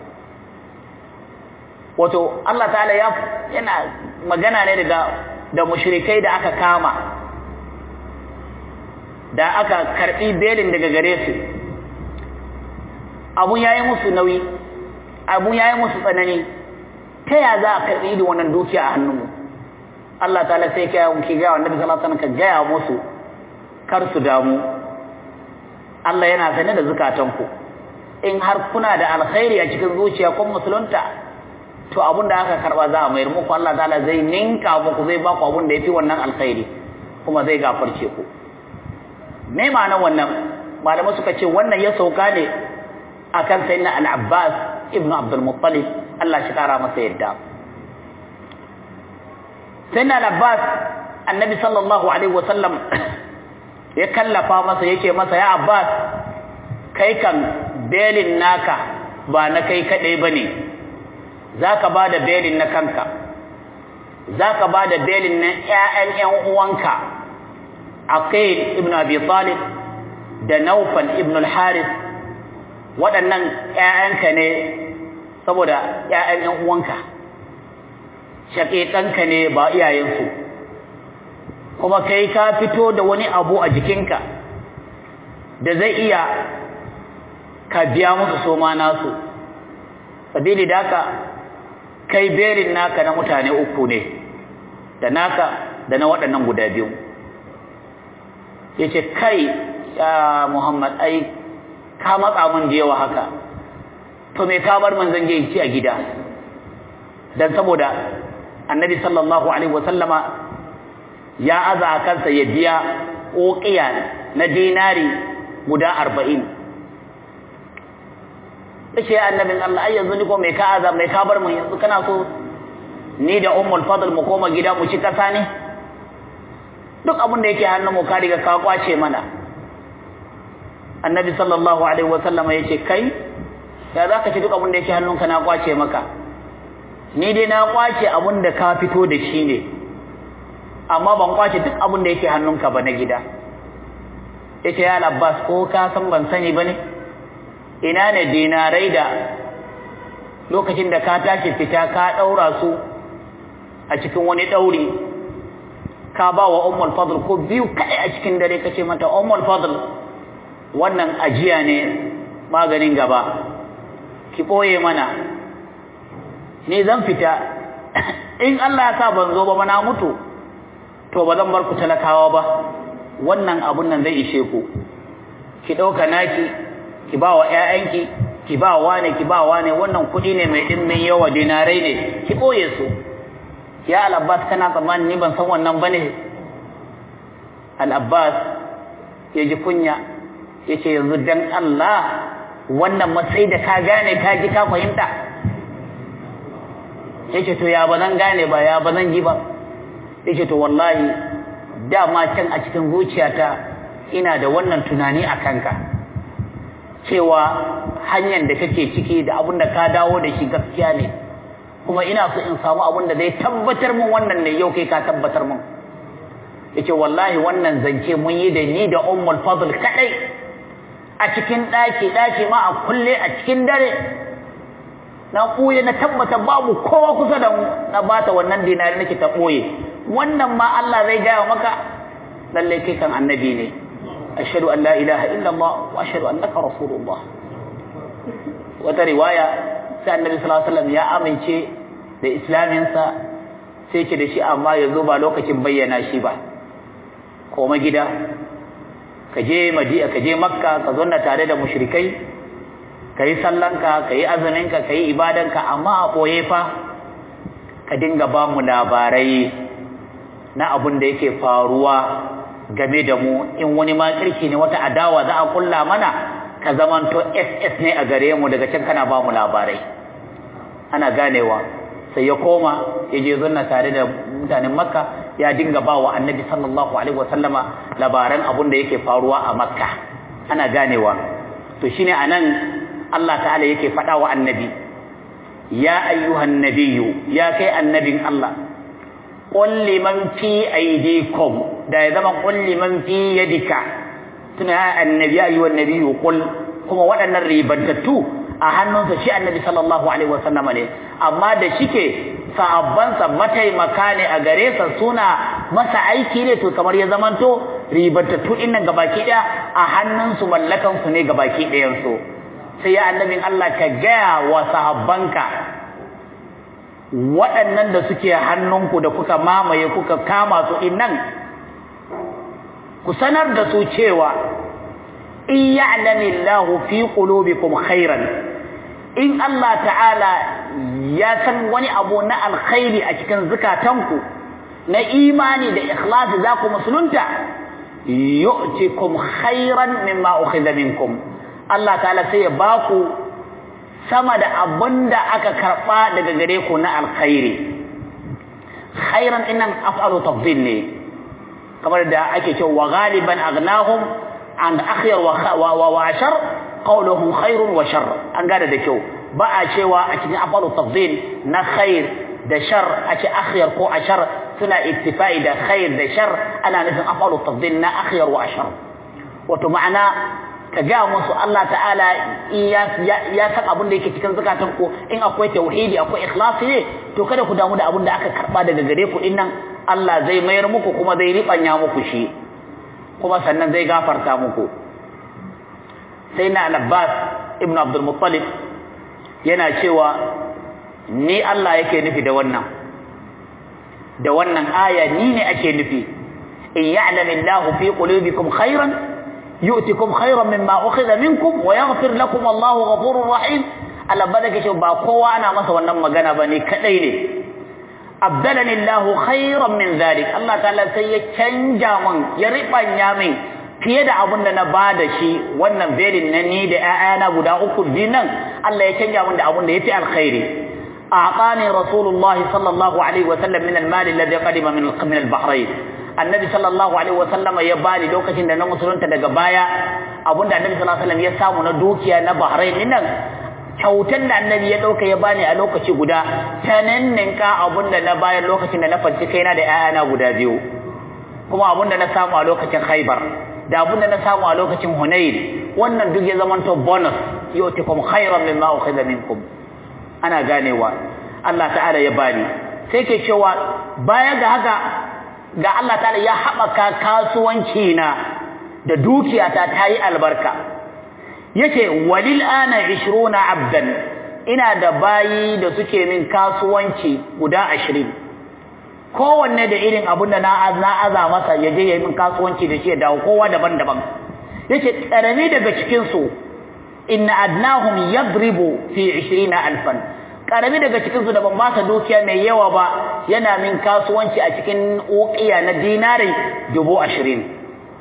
wato Allah ta'ala ya yana magana ne daga da mushrikai da aka kama da aka karbi belin daga gare su abun yayi musu nauyi abun yayi musu tsanani ta ya za a karbi da wannan dukiya a hannunmu Allah ta'ala sai ya ki ga annabi sallallahu alaihi wasallam ka gaya musu kar su damu Allah yana sane da zukatanku in har kuna da alkhairi a cikin zuciya kun musulunta to abun da aka karba za a mayar muku Allah ta'ala zai ninka muku zai ba ku abun da yafi wannan alkhairi kuma zai gafarce ku me ma'anar wannan malamai suka ce wannan ya sauka ne akan sayyidina al-Abbas ibn Abdul Muttalib Allah shi kara masa yadda sayyidina al-Abbas annabi sallallahu alaihi wasallam ya kallafa masa yake masa ya Abbas kai kan belin naka ba na kai kadai bane zaka bada belin na kanka zaka bada belin na ƴaƴan ƴan uwanka Aqil ibn Abi Talib da Naufal ibn al-Harith waɗannan ƴaƴanka ne saboda ƴaƴan ƴan uwanka shaƙiƙanka ne ba iyayensu kuma kai ka fito da wani abu a jikinka da zai iya ka biya musu soma nasu sabili da haka kai berin naka na mutane uku ne da naka da na waɗannan guda biyu yace kai ya Muhammad ai ka matsa mun da yawa haka to me ka bar manzon je ci a gida dan saboda annabi sallallahu alaihi wasallama ya aza kansa ya biya uqiya na dinari guda 40 yace annabin Allah ai yanzu ni ko me ka aza me ka bar mun yanzu kana so ni da ummul fadl mu koma gida mu ci kasa ne duk abin da yake hannun mu ka riga ka kwace mana annabi sallallahu alaihi wasallam yace kai ya zaka ci duk abin da yake hannunka na kwace maka ni dai na kwace abin da ka fito da shi ne amma ban kwace duk abin da yake hannunka ba na gida yace ya Abbas ko ka san ban sani bane ina ne dinarai da lokacin da ka tashi fita ka daura su a cikin wani dauri ka ba wa ummul fadl ko biyu kai a cikin dare kace mata ummul fadl wannan ajiya ne maganin gaba ki boye mana ni zan fita in Allah ya sa ban zo ba na mutu to ba zan bar ku talakawa ba wannan abun nan zai ishe ku ki dauka naki ki ba wa ƴaƴanki ki ba wa ne ki ba wa ne wannan kuɗi ne mai dimmin yawa dinarai ne ki boye su ya al-abbas kana tsammani ni ban san wannan bane al-abbas ya ji kunya yace yanzu dan Allah wannan matsayi da ka gane ka ji ka fahimta yace to ya bazan gane ba ya bazan ji ba yace to wallahi dama can a cikin zuciyata ina da wannan tunani a kanka cewa hanyar da kake ciki da abin da ka dawo da shi gaskiya ne kuma ina so in samu abin da zai tabbatar min wannan ne yau kai ka tabbatar min yace wallahi wannan zance mun yi da ni da ummul fadl kadai a cikin daki daki ma a kulle a cikin dare na ɓoye na tabbata babu kowa kusa da mu na bata wannan dinari nake ta ɓoye wannan ma Allah zai gaya maka lalle kai kan annabi ne ashhadu an la ilaha illa Allah wa ashhadu annaka rasulullah wata riwaya sai annabi sallallahu alaihi wasallam ya amince da islaminsa sai ce da shi amma yanzu ba lokacin bayyana shi ba koma gida ka je madina ka je makka ka zauna tare da mushrikai ka yi sallanka ka yi azuminka ka yi ibadanka amma a ɓoye fa ka dinga ba mu labarai na abin da yake faruwa game da mu in wani ma kirki ne wata adawa za a kulla mana ka zamanto ss ne a gare mu daga can kana ba mu labarai ana ganewa sai ya koma ya je zunna tare da mutanen makka ya dinga ba wa annabi sallallahu alaihi wasallama labaran abun da yake faruwa a makka ana ganewa to shine anan Allah ta'ala yake faɗa wa annabi ya ayyuhan nabiyyu ya kai annabin Allah qul liman fi aydikum da ya zama qul liman fi yadika tuna ya annabi ya ayyuhan nabiyyu qul kuma waɗannan ribantattu a hannunsa shi annabi sallallahu alaihi wasallam ne amma da shike sahabbansa mataimaka ne a gare sa suna masa aiki ne to kamar ya zamanto ribantattu din nan gabaki daya a hannunsu mallakan su ne gabaki ɗayan su sai ya annabin Allah ka gaya wa sahabbanka waɗannan da suke hannunku da kuka mamaye kuka kama su innan ku sanar da su cewa in ya'lamillahu fi qulubikum khairan in Allah ta'ala ya san wani abu na alkhairi a cikin zukatanku na imani da ikhlasi za ku musulunta yu'tikum khairan mimma ukhidha minkum Allah ta'ala sai ya baku sama da abinda aka karba daga gare ku na alkhairi khairan innan af'alu tafdil ne kamar da ake cewa wa ghaliban aghnahum an akhyar wa wa ashar qawluhum khairun wa shar an gada da kyau ba a cewa a cikin af'alu tafdil na khair da shar a ce akhyar ko ashar suna ittifai da khair da shar ana nufin af'alu tafdil na akhyar wa ashar wato ma'ana ka ga musu Allah ta'ala ya san abin da yake cikin zakatan ku in akwai tauhidi akwai ikhlasi ne to kada ku damu da abin da aka karba daga gare ku din nan Allah zai mayar muku kuma zai ribanya muku shi kuma sannan zai gafarta muku sai na Abbas ibn Abdul Muttalib yana cewa ni Allah yake nufi da wannan da wannan aya ni ne ake nufi in ya'lamillahu fi qulubikum khairan yu'tikum khairan mimma ukhidha minkum wa yaghfir lakum Allahu ghafurur rahim Allah baraka shi ba kowa ana masa wannan magana bane kadai ne abdalani Allahu khairan min dhalik Allah ta'ala sai ya canja min ya ribanya min fiye da abin da na bada shi wannan belin na ni da ƴaƴana guda uku dinan Allah ya canja min da abin da yafi alkhairi a'tani rasulullahi sallallahu alaihi wa sallam min al-mal alladhi qadima min min al-bahrain annabi sallallahu alaihi wasallam ya bani lokacin da na musulunta daga baya abinda annabi sallallahu alaihi wasallam ya samu na dukiya na Bahrain nan kyautan da annabi ya dauka ya bani a lokaci guda tananninka abinda na bayar lokacin da na fanci kaina da 'ya'yana guda biyu kuma abinda na samu a lokacin Khaibar da abinda na samu a lokacin Hunayn wannan duk ya zamanto bonus yu'tikum khairan mimma ukhidha minkum ana ganewa Allah ta'ala ya bani sai ke cewa baya ga haka ga Allah ta'ala ya haɓaka kasuwanci na da dukiyata ta yi albarka yace walil ana 20 abdan ina da bayi da suke min kasuwanci guda 20 kowanne da irin abin da na na aza masa ya je ya yi min kasuwanci da shi ya dawo kowa daban-daban yace karami daga cikin su inna adnahum yadribu fi 20 alfan karami daga cikin su da ban masa dukiya mai yawa ba yana min kasuwanci a cikin uqiya na dinari dubu ashirin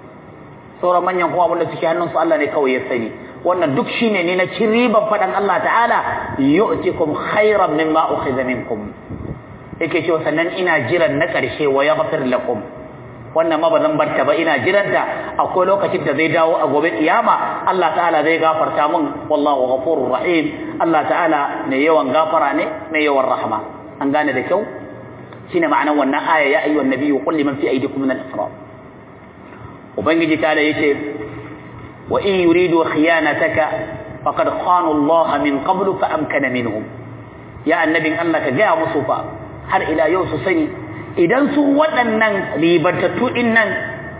sauran manyan kuma abinda suke hannun su Allah ne kawai ya sani wannan duk shine ne na cin riban fadan Allah ta'ala yu'tikum khairan mimma ukhidha minkum yake cewa sannan ina jiran na karshe wa yaghfir lakum wannan ma bazan barta ba ina jiranta akwai lokacin da zai dawo a gobe kiyama Allah ta'ala zai gafarta mun wallahu ghafurur rahim Allah ta'ala mai yawan gafara ne mai yawan rahama an gane da kyau shine ma'anar wannan aya ya ayyuhan nabiyyu qul liman fi aydikum min al-isra ubangiji ta'ala yace wa in yuridu khiyanataka faqad khanu Allah min qablu fa amkana minhum ya annabin Allah ka ga musu fa har ila yau su sani idan su waɗannan ribatattu ɗin nan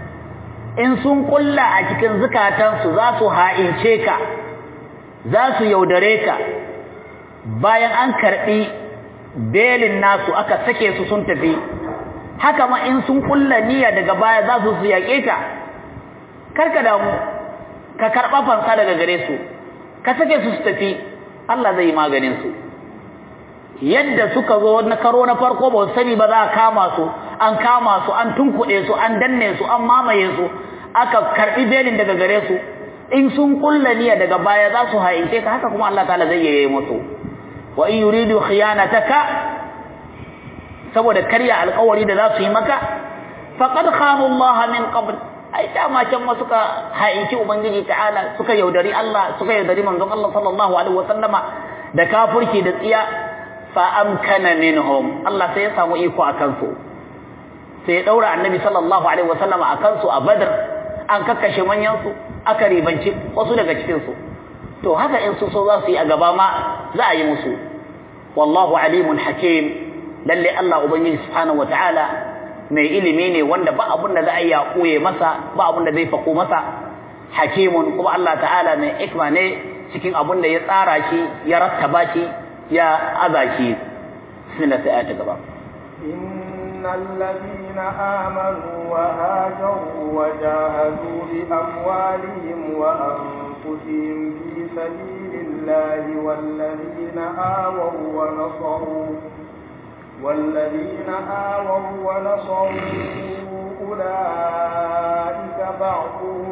in sun kulla a cikin zukatansu za su ha'ince ka za su yaudare ka bayan an karɓi belin nasu aka sake su sun tafi haka ma in sun kulla niyya daga baya za su su yaƙe ka karka damu ka karɓa fansa daga gare su ka sake su su tafi Allah zai yi maganin su yadda suka zo na karo na farko ba sani ba za a kama su an kama su an tunkuɗe su an danne su an mamaye su aka karɓi belin daga gare su in sun kulla niyya daga baya za su haince ka haka kuma Allah ta'ala zai yi musu wa in yuridu khiyanataka saboda karya alƙawari da za su yi maka faqad khanu Allah min qabl ai dama can ma suka ha'inci ubangiji ta'ala suka yaudari Allah suka yaudari manzon Allah sallallahu alaihi wasallama da kafirci da tsiya fa amkana minhum Allah sai ya samu iko akan su sai ya daura annabi sallallahu alaihi wasallama akan su a badr an kakkashe manyan su aka ribanci wasu daga cikin su to haka in su so za su yi a gaba ma za a yi musu wallahu alimun hakim lalle Allah ubangiji subhanahu wataala mai ilimi ne wanda ba abun da za a yi ya koye masa ba abun da zai fako masa hakimun kuma Allah ta'ala mai ikma ne cikin abun da ya tsara shi ya rattaba shi ya aza shi bismillah sai ayata gaba innal ladina amanu wa hajaru wa jahadu bi amwalihim wa anfusihim fi sabilillahi wal ladina awaw wa nasaru والذين آووا ونصروا أولئك بعضهم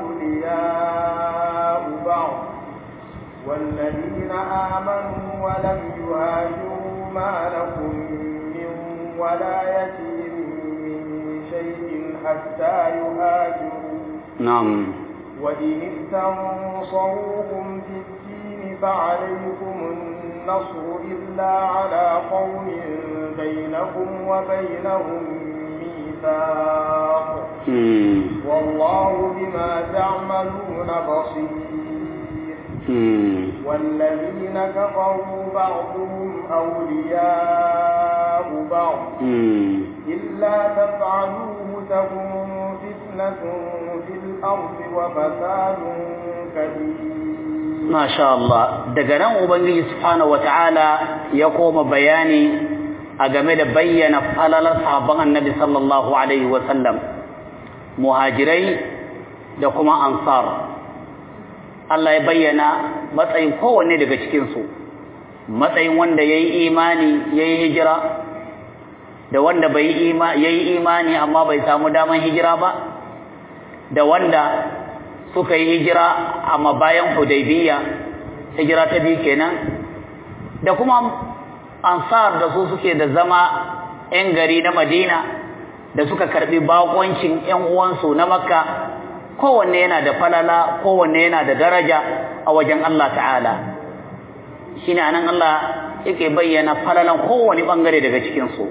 أولياء بعض والذين آمنوا ولم يهاجروا ما لكم من ولايتهم من شيء حتى يهاجروا نعم وإن استنصروكم في الدين فعليكم النصر إلا على قوم بينكم وبينهم ميثاق والله بما تعملون بصير والذين كفروا بعضهم أولياء بعض إلا تفعلوه تكن فتنة في الأرض وفساد كبير Masha Allah daga nan Ubangiji Subhanahu wata'ala ya koma bayani a game da bayyana falalar sahabban Annabi sallallahu alaihi wasallam muhajirai da kuma ansar Allah ya bayyana matsayin kowanne daga cikin su matsayin wanda yayi imani yayi hijira da wanda bai yayi imani amma bai samu daman hijira ba da wanda suka yi hijira amma bayan Hudaybiya hijira ta biyu kenan da kuma ansar da su suke da zama 'yan gari na Madina da suka karbi bakoncin 'yan uwansu na Makka kowanne yana da falala kowanne yana da daraja a wajen Allah ta'ala shine anan Allah yake bayyana falalan kowane bangare daga cikin su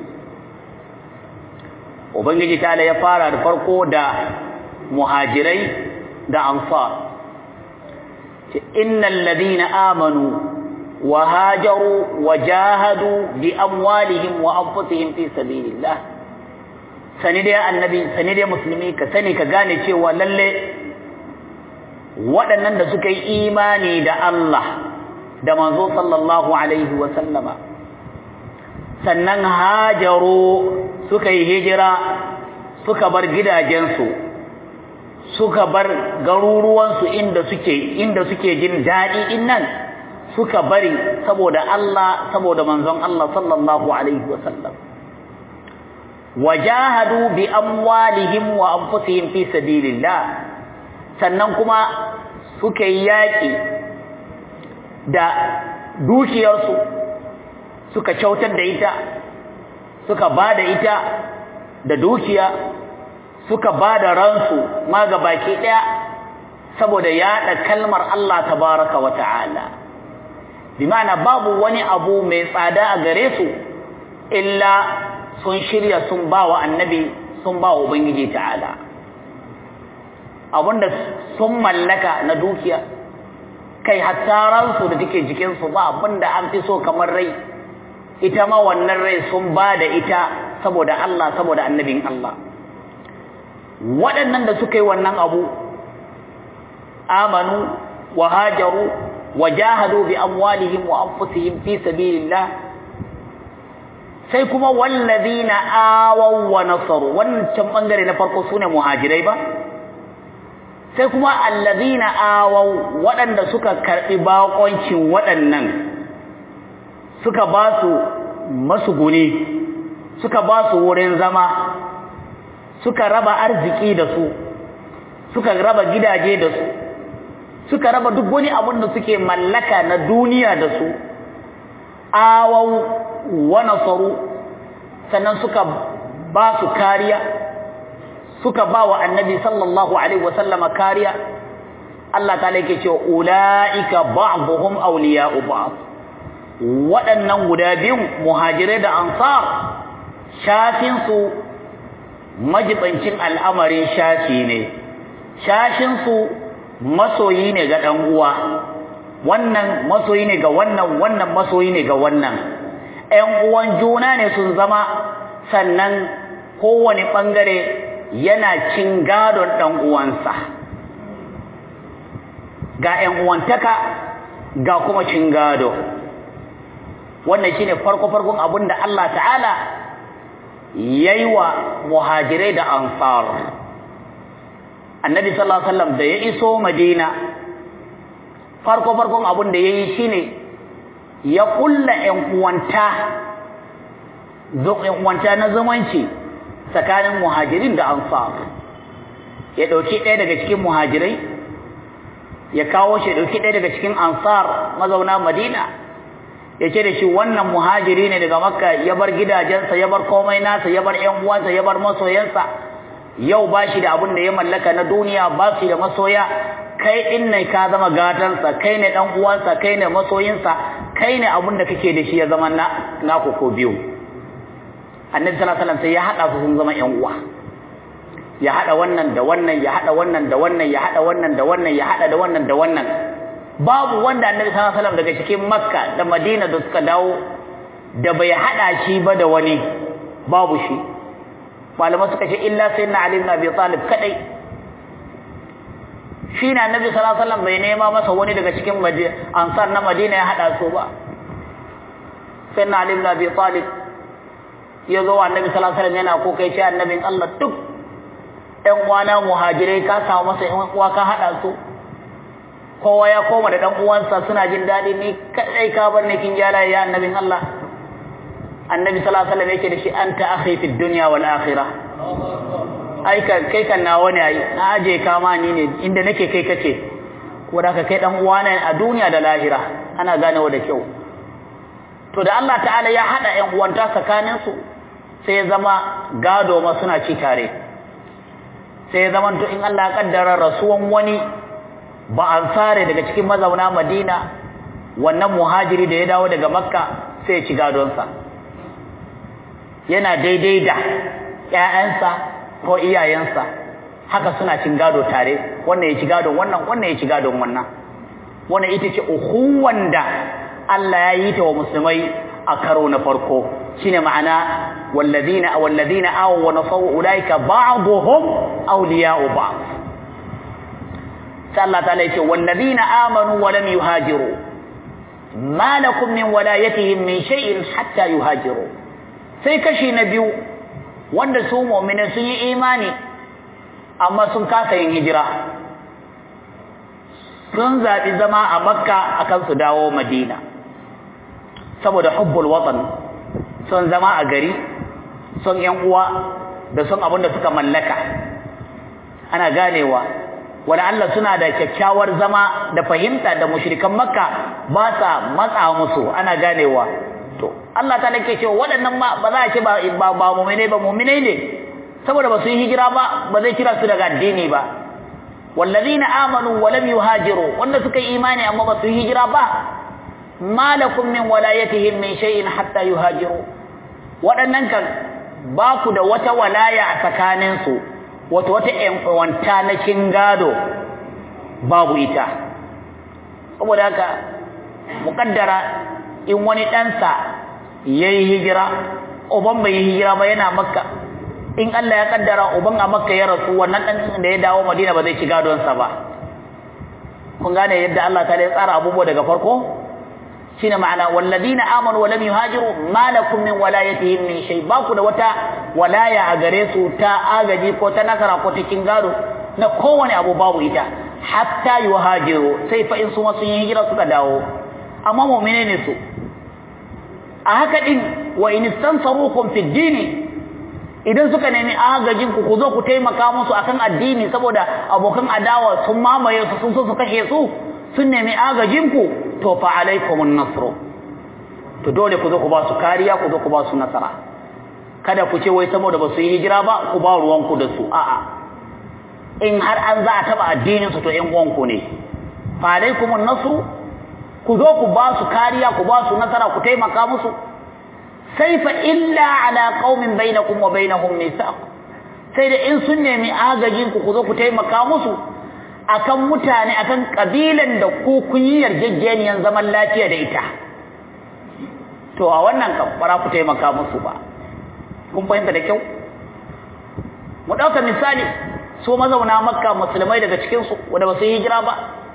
Ubangiji ta'ala ya fara da farko da muhajirai da ansar innal ladina amanu wa hajaru wa jahadu bi amwalihim wa anfusihim fi sabilillah sani dai annabi sani dai musulmi ka sani ka gane cewa lalle waɗannan da suka yi imani da Allah da manzo sallallahu alaihi wa sallama sannan hajaru suka yi hijira suka bar gidajensu suka bar garuruwansu inda suke inda suke jin daɗi innan suka bari saboda Allah saboda manzon Allah sallallahu alaihi wasallam wajahadu bi amwalihim wa anfusihim fi sabilillah sannan kuma suka yi yaƙi da dukiyarsu suka kyautar da ita suka ba da ita da dukiya suka ba da ransu ma ga baki ɗaya saboda yaɗa kalmar Allah tabaraka wa ta'ala bi ma'ana babu wani abu mai tsada a gare su illa sun shirya sun ba wa annabi sun ba wa ubangiji ta'ala abinda sun mallaka na dukiya kai hatta ransu da take jikinsu ba abinda an fi so kamar rai ita ma wannan rai sun ba da ita saboda Allah saboda annabin Allah waɗannan da suka yi wannan abu amanu wa hajaru wa jahadu bi amwalihim wa anfusihim fi sabilillah sai kuma wallazina awaw wa nasaru wannan bangare na farko sune muhajirai ba sai kuma allazina awaw waɗanda suka karbi bakoncin waɗannan suka ba su masuguni suka ba su wurin zama suka raba arziki da su suka raba gidaje da su suka raba duk wani abin da suke mallaka na duniya da su awau wa nasaru sannan suka ba su kariya suka ba wa annabi sallallahu alaihi wasallama kariya Allah ta yake cewa ulaika ba'dhum awliya'u ba'd waɗannan guda biyun muhajirai da ansar shafin su majibancin al'amarin shafi ne shashin su masoyi ne ga dan uwa wannan masoyi ne ga wannan wannan masoyi ne ga wannan ƴan uwan juna ne sun zama sannan kowane bangare yana cin gadon dan uwansa ga ƴan uwantaka ga kuma cin gado wannan shine farko farkon abinda Allah ta'ala yayi wa muhajirai da ansar annabi sallallahu alaihi wasallam da ya iso madina farko farkon abin da yayi shine ya kulla ƴan uwanta ƴan uwanta na zamanci tsakanin muhajirin da ansar ya dauki ɗaya daga cikin muhajirai ya kawo shi dauki ɗaya daga cikin ansar mazauna madina ya ce da shi wannan muhajiri ne daga makka ya bar gidajensa ya bar komai nasa ya bar ƴan uwansa ya bar masoyansa yau ba shi da abin da ya mallaka na duniya ba shi da masoya kai din ne ka zama gatansa kai ne dan uwansa kai ne masoyinsa kai ne abin da kake da shi ya zama na naku ko biyu annabi sallallahu alaihi wasallam sai ya hada su sun zama ƴan uwa ya hada wannan da wannan ya hada wannan da wannan ya hada wannan da wannan ya hada da wannan da wannan babu wanda annabi sallallahu alaihi wasallam daga cikin makka da madina da suka dawo da bai hada shi ba da wani babu shi malama suka ce illa sayyidina ali ibn abi talib kadai shi na annabi sallallahu alaihi wasallam bai nema masa wani daga cikin ansar na madina ya hada su ba sayyidina ali ibn abi talib ya zo annabi sallallahu alaihi wasallam yana ko kai shi annabin Allah duk ɗan uwana muhajirai ka samu masa ɗan uwa ka hada su kowa ya koma da ɗan uwansa suna jin daɗi ni kadai ka bar ni kin gyara ya annabin Allah annabi sallallahu alaihi wasallam yake da shi anta akhi fid dunya wal akhirah ai kai kan nawa ne ai na aje ka ma ni ne inda nake kai kace ko da ka kai dan uwa ne a duniya da lahira ana ganewa da kyau to da Allah ta'ala ya hada ƴan uwanta tsakanin su sai ya zama gado ma suna ci tare sai ya zama to in Allah ya kaddara rasuwan wani ba ansare daga cikin mazauna Madina wannan muhajiri da ya dawo daga Makka sai ya ci gadonsa yana daidai da ƴaƴansa ko iyayensa haka suna cin gado tare wannan ya ci gadon wannan wannan ya ci gadon wannan wannan ita ce ukhuwan da Allah ya yi ta wa musulmai a karo na farko shine ma'ana walladina walladina aw wa nasaw ulaika ba'dhum awliya'u ba'd sai Allah ta'ala yace walladina amanu wa lam yuhajiru ma lakum min walayatihim min shay'in hatta yuhajiru sai kashi na biyu wanda su mu'mini sun yi imani amma sun kasa yin hijira sun zaɓi zama a makka akan su dawo madina saboda hubbul watan sun zama a gari sun yan uwa da sun abin da suka mallaka ana ganewa wani Allah suna da kyakkyawar zama da fahimta da mushrikan makka ba sa matsa musu ana ganewa to Allah ta nake cewa waɗannan ma ba za a ce ba ba mu'mine ba mu'mine ne saboda ba su yi hijira ba ba zai kira su daga addini ba wallazina amanu wa lam yuhajiru wanda suka yi imani amma ba su yi hijira ba malakum min walayatihim min shay'in hatta yuhajiru waɗannan kan ba ku da wata walaya a tsakanin su wata wata ƴan na kin gado babu ita saboda haka muƙaddara in wani ɗansa ya yi hijira uban bai yi hijira ba yana makka in Allah ya kaddara uban a makka ya rasu wannan ɗan da ya dawo madina ba zai ci gadonsa ba kun gane yadda Allah ta ya tsara abubuwa daga farko shine ma'ana walladina amanu wa lam yuhajiru ma lakum min walayatihim min shay ba ku da wata walaya a gare su ta agaji ko ta nasara ko ta kin gado na kowane abu babu ita hatta yuhajiru sai fa in su ma sun yi hijira suka dawo amma mu'mine ne su a haka din wa in istansarukum fi dini idan suka nemi agajin ku ku zo ku taimaka musu akan addini saboda abokan adawa sun mamaye su sun so su kashe su sun nemi agajin ku to fa alaikumun nasr to dole ku zo ku ba su kariya ku zo ku ba su nasara kada ku ce wai saboda ba su yi hijira ba ku ba ruwanku da su a'a in har an za a taba addinin su to ƴan uwanku ne fa alaikumun nasru ku zo ku ba su kariya ku ba su nasara ku taimaka musu sai fa illa ala qaumin bainakum wa bainahum mithaq sai da in sun nemi agajin ku ku zo ku taimaka musu akan mutane akan kabilan da ku kun yi yarjejeniyan zaman lafiya da ita to a wannan kan bara ku taimaka musu ba kun fahimta da kyau mu dauka misali su mazauna makka musulmai daga cikin su wanda ba su yi hijira ba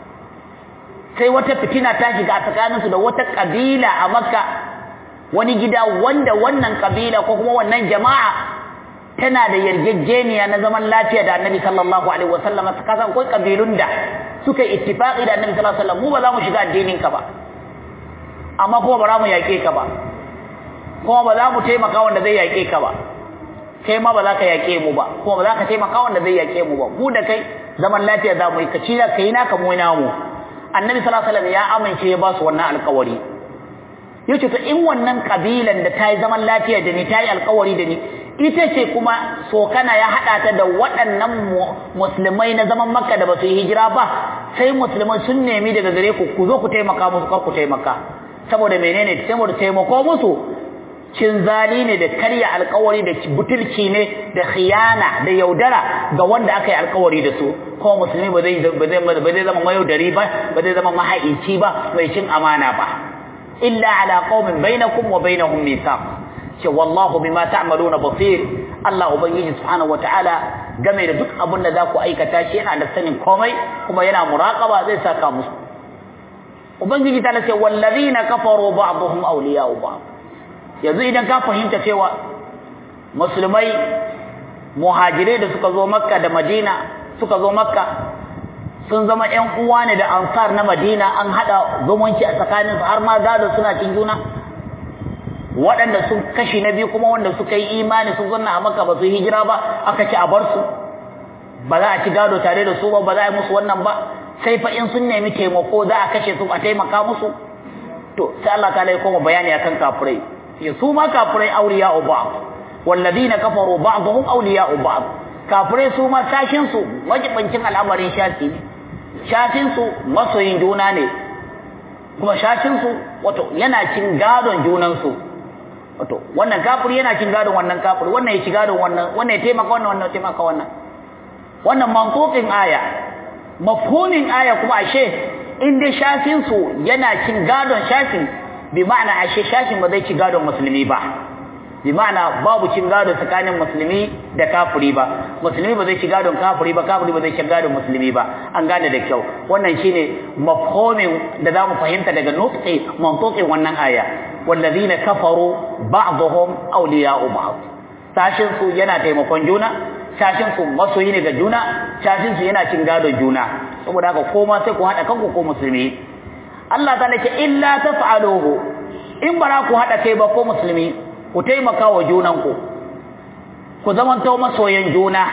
sai wata fitina ta shiga a tsakaninsu da wata kabila a makka wani gida wanda wannan kabila ko kuma wannan jama'a tana da yarjejeniya na zaman lafiya da annabi sallallahu alaihi wasallam ka san akwai kabilun da suka ittifaqi da annabi sallallahu alaihi wasallam mu ba za mu shiga addinin ka ba amma kuma ba za mu yaƙe ka ba kuma ba za mu taimaka wanda zai yaƙe ka ba kai ma ba za ka yaƙe mu ba kuma ba za ka taimaka wanda zai yaƙe mu ba mu da kai zaman lafiya za mu yi ka ci ka yi naka mu namu annabi sallallahu alaihi wasallam ya amince ya ba su wannan alƙawari yace to in wannan kabilan da ta yi zaman lafiya da ni ta yi alƙawari da ni ita ce kuma sokana ya haɗa ta da waɗannan musulmai na zaman makka da ba su yi hijira ba sai musulmai sun nemi daga gare ku ku zo ku taimaka musu kar ku taimaka saboda menene saboda taimako musu cin zali ne da karya alkawari da butulci ne da khiyana da yaudara ga wanda aka yi alkawari da su kuma musulmi ba zai ba zai zama mayaudari ba ba zai zama mahaici ba mai cin amana ba illa ala qaumin bainakum wa bainahum mithaq ce wallahu bima ta'maluna basir Allah ubangiji subhanahu wataala game da duk abin da za ku aikata shi yana da sanin komai kuma yana muraqaba zai saka musu ubangiji ta ce wallazina kafaru ba'dhum awliya'u ba'd yanzu idan ka fahimta cewa musulmai muhajirai da suka zo makka da madina suka zo makka sun zama ƴan uwa ne da ansar na madina an hada zumunci a tsakaninsu har ma gado suna cin juna waɗanda sun kashi na biyu kuma wanda suka yi imani sun zanna a maka ba su hijira ba aka ci a bar su ba za a ci gado tare da su ba ba za a yi musu wannan ba sai fa in sun nemi taimako za a kashe su a taimaka musu to sai Allah ta ya koma bayani akan kafirai ya su ma kafirai awliya ba'd walladina kafaru ba'dhum awliya ba'd kafirai su ma sashin su wajibancin al'amarin shafi ne shafin su masoyin juna ne kuma shashin su wato yana cin gadon junan su wato wannan kafiri yana cin gadon wannan kafiri wannan ya ci gadon wannan wannan ya taimaka wannan wannan ya taimaka wannan wannan mantuqin aya mafhumin aya kuma ashe in dai shafin su yana cin gadon shafin bi ma'ana ashe shafin ba zai ci gadon musulmi ba bi ma'ana babu cin gado tsakanin musulmi da kafiri ba musulmi ba zai ci gadon kafiri ba kafiri ba zai ci gadon musulmi ba an gane da kyau wannan shine mafhumin da zamu fahimta daga nutqi mantuqin wannan aya wallazina kafaru ba'dhum awliya'u ba'd sashin su yana taimakon juna sashin su masoyi ne ga juna sashin su yana cin gadon juna saboda haka koma sai ku hada kanku ko musulmi Allah ta ce illa taf'aluhu in bara ku hada kai ba ko musulmi ku taimaka wa junanku ku zamanto masoyan juna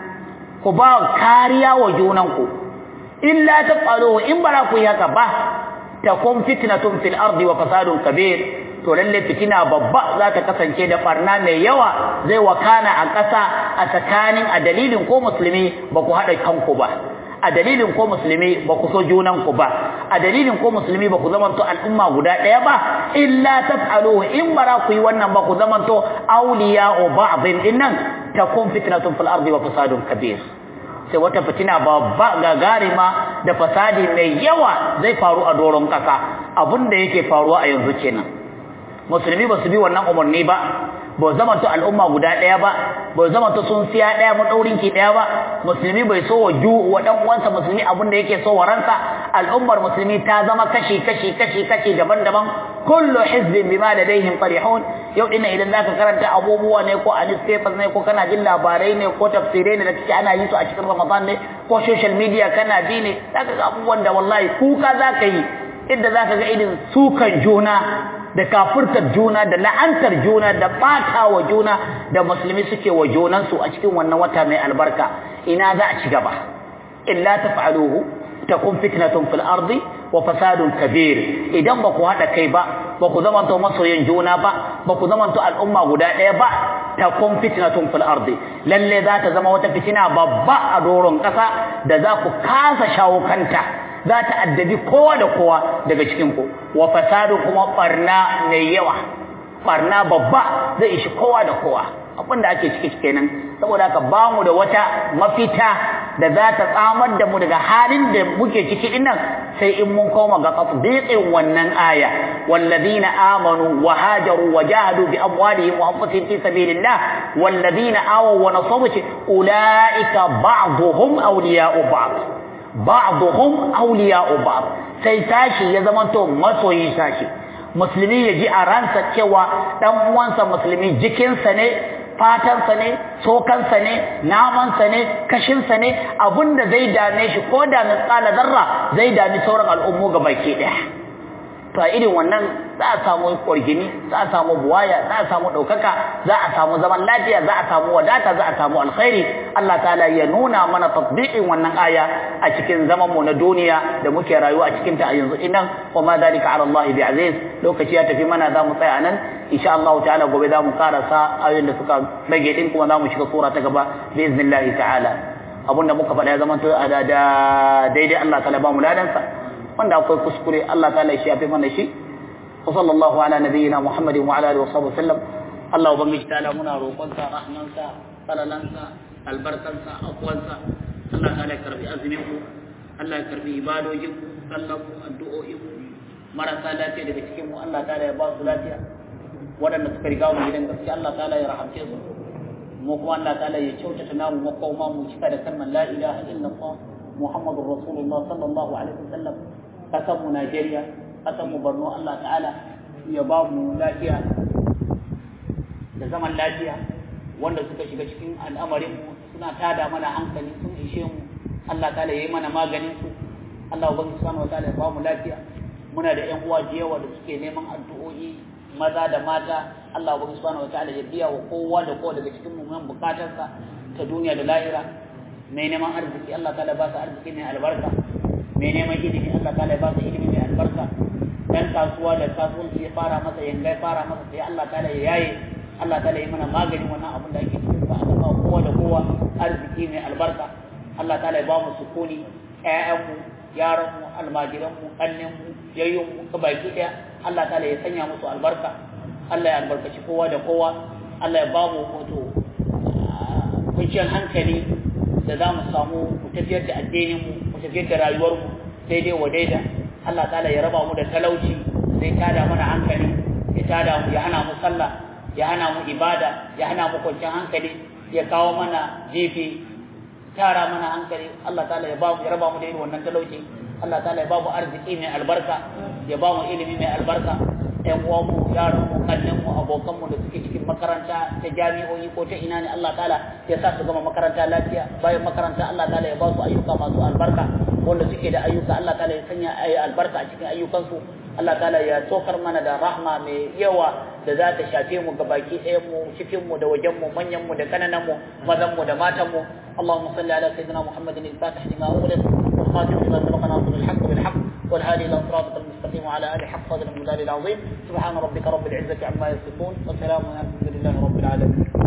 ku ba kariya wa junanku illa taf'aluhu in bara ku yi haka ba takun fitnatun fil ardi wa fasadun kabir to lalle fitina babba za ta kasance da barna mai yawa zai wakana a ƙasa a tsakanin a dalilin ko musulmi ba ku haɗa kanku ba a dalilin ko musulmi ba ku so junanku ba a dalilin ko musulmi ba ku zamanto al'umma guda ɗaya ba illa taf'aluhu in bara ku yi wannan ba ku zamanto awliya'u ba'dhin dinnan takun fitnatun fil ardi wa fasadun kabir sai wata fitina babba gagarima da fasadi mai yawa zai faru a doron ƙasa abin da yake faruwa a yanzu kenan musulmi ba su bi wannan umarni ba ba zama to al'umma guda ɗaya ba ba zama to sun siya ɗaya madaurin ki ɗaya ba musulmi bai so wa ju wa dan uwansa musulmi abin da yake so wa ransa al'ummar musulmi ta zama kashi kashi kashi kashi daban-daban kullu hizbin bima ladaihim farihun yau dinnan idan zaka karanta abubuwa ne ko a newspapers ne ko kana jin labarai ne ko tafsirai ne da kike ana yi su a cikin Ramadan ne ko social media kana bi ne zaka ga abubuwan da wallahi kuka zaka yi inda zaka ga irin sukan juna da kafurtar juna da la'antar juna da bata wa juna da musulmi suke wa junansu a cikin wannan wata mai albarka ina za a ci gaba illa taf'aluhu takun fitnatun fil ardi wa fasadun kabir idan ba ku hada kai ba ba ku zamanto masoyan juna ba ba ku zamanto al'umma guda ɗaya ba takun fitnatun fil ardi lalle za ta zama wata fitina babba a doron kasa da za ku kasa shawo kanta za ta addabi kowa da kowa daga cikin ku wa fasadu kuma barna mai yawa barna babba zai ishi kowa da kowa abin da ake ciki kenan saboda haka ba mu da wata mafita da za ta tsamar da mu daga halin da muke ciki dinnan sai in mun koma ga tatbiqin wannan aya walladina amanu wa hajaru wa jahadu bi amwalihim wa anfusihim fi sabilillah walladina awaw wa nasabu ulaika ba'dhum awliya'u ba'd ba'dhum awliya'u ba'd sai tashi ya zama to masoyi tashi musulmi ya ji a ransa cewa dan uwansa musulmi jikinsa ne fatansa ne tsokansa ne namansa ne kashinsa ne abinda zai dame shi ko da misƙala zarra zai dami sauran al'ummu ga baki ɗaya to a irin wannan za a samu ƙwargini za a samu buwaya za a samu ɗaukaka za a samu zaman lafiya za a samu wadata za a samu alkhairi Allah ta'ala ya nuna mana tatbiqin wannan aya a cikin zaman mu na duniya da muke rayuwa a cikin ta a yanzu inan wa ma dalika ala Allah bi aziz lokaci ya tafi mana za mu tsaya nan insha Allah ta'ala gobe za mu karasa ayoyin da suka rage din kuma za mu shiga sura ta gaba bi iznillah ta'ala abinda muka faɗa ya zama to da daidai Allah ta'ala ba mu ladansa wanda akwai kuskure Allah ta'ala shi yafi mana shi wa sallallahu ala nabiyyina Muhammadin wa ala alihi wa sahbihi sallam Allah ubangiji ta'ala muna roƙonsa rahmansa falalansa albarkansa afwansa Allah ta'ala ya karbi azumin ku Allah ya karbi ibadojin ku sallan ku addu'o'in ku marasa lafiya daga cikin mu Allah ta'ala ya ba su lafiya waɗanda suka riga mu gidan gaskiya Allah ta'ala ya rahamce su mu kuma Allah ta'ala ya kyautata namu makoma mu cika da kalmar la ilaha illallah Muhammadur Rasulullah sallallahu alaihi wasallam kasan mu Najeriya kasan mu Borno Allah ta'ala ya ba mu lafiya da zaman lafiya wanda suka shiga cikin al'amarin mu suna tada mana hankali sun ishe mu Allah ta'ala yayi mana maganin su Allah ubangi subhanahu wataala ya ba mu lafiya muna da ƴan uwa da yawa da suke neman addu'o'i maza da mata Allah ubangi subhanahu wataala ya biya wa kowa da kowa daga cikin mu mun bukatarsa ta duniya da lahira mai neman arziki Allah ta'ala ba su arziki mai albarka mai neman ilimi Allah ta'ala ba su ilimi mai albarka dan kasuwa da kasuwanci ya fara masa yanga ya fara masa sai Allah ta'ala ya yaye Allah ta'ala ya mana maganin wannan abin da ake cikin sa Allah ba kowa da kowa arziki mai albarka Allah ta'ala ya ba mu sukuni ƴaƴanmu yaranmu almajiranmu ƙannenmu yayyunmu ka baki ɗaya Allah ta'ala ya sanya musu albarka Allah ya albarkaci kowa da kowa Allah ya ba mu wato kwanciyar hankali da za mu samu mu tafiyar da addininmu mu tafiyar da rayuwarmu daidai wa daida Allah ta'ala ya raba mu da talauci zai tada mana hankali ya tada mu ya hana mu sallah ya hana mu ibada ya hana mu kwanciyar hankali ya kawo mana jifi tara mana hankali Allah ta'ala ya ba mu ya raba mu da irin wannan talauci Allah ta'ala ya ba mu arziki mai albarka ya ba mu ilimi mai albarka ƴan uwanmu yaranmu kannenmu abokanmu da suke cikin makaranta ta jami'o'i ko ta ina ne Allah ta'ala ya sa su gama makaranta lafiya bayan makaranta Allah ta'ala ya ba su ayyuka masu albarka wanda suke da ayyuka Allah ta'ala ya sanya ayi albarka a cikin ayyukansu Allah ta'ala ya tokar mana da rahma mai yawa da za ta shafe mu ga baki ɗayan mu cikin mu da wajen mu manyan mu da kananan mu mazan mu da matan mu Allahumma salli ala sayyidina Muhammadin al-Fatih lima ughliq wal khatim lima sabaqa nasr al-haqq bil haqq والهادي الى صراطك المستقيم وعلى اله حق قدر المدار العظيم سبحان ربك رب العزه عما يصفون وسلام على الحمد لله رب العالمين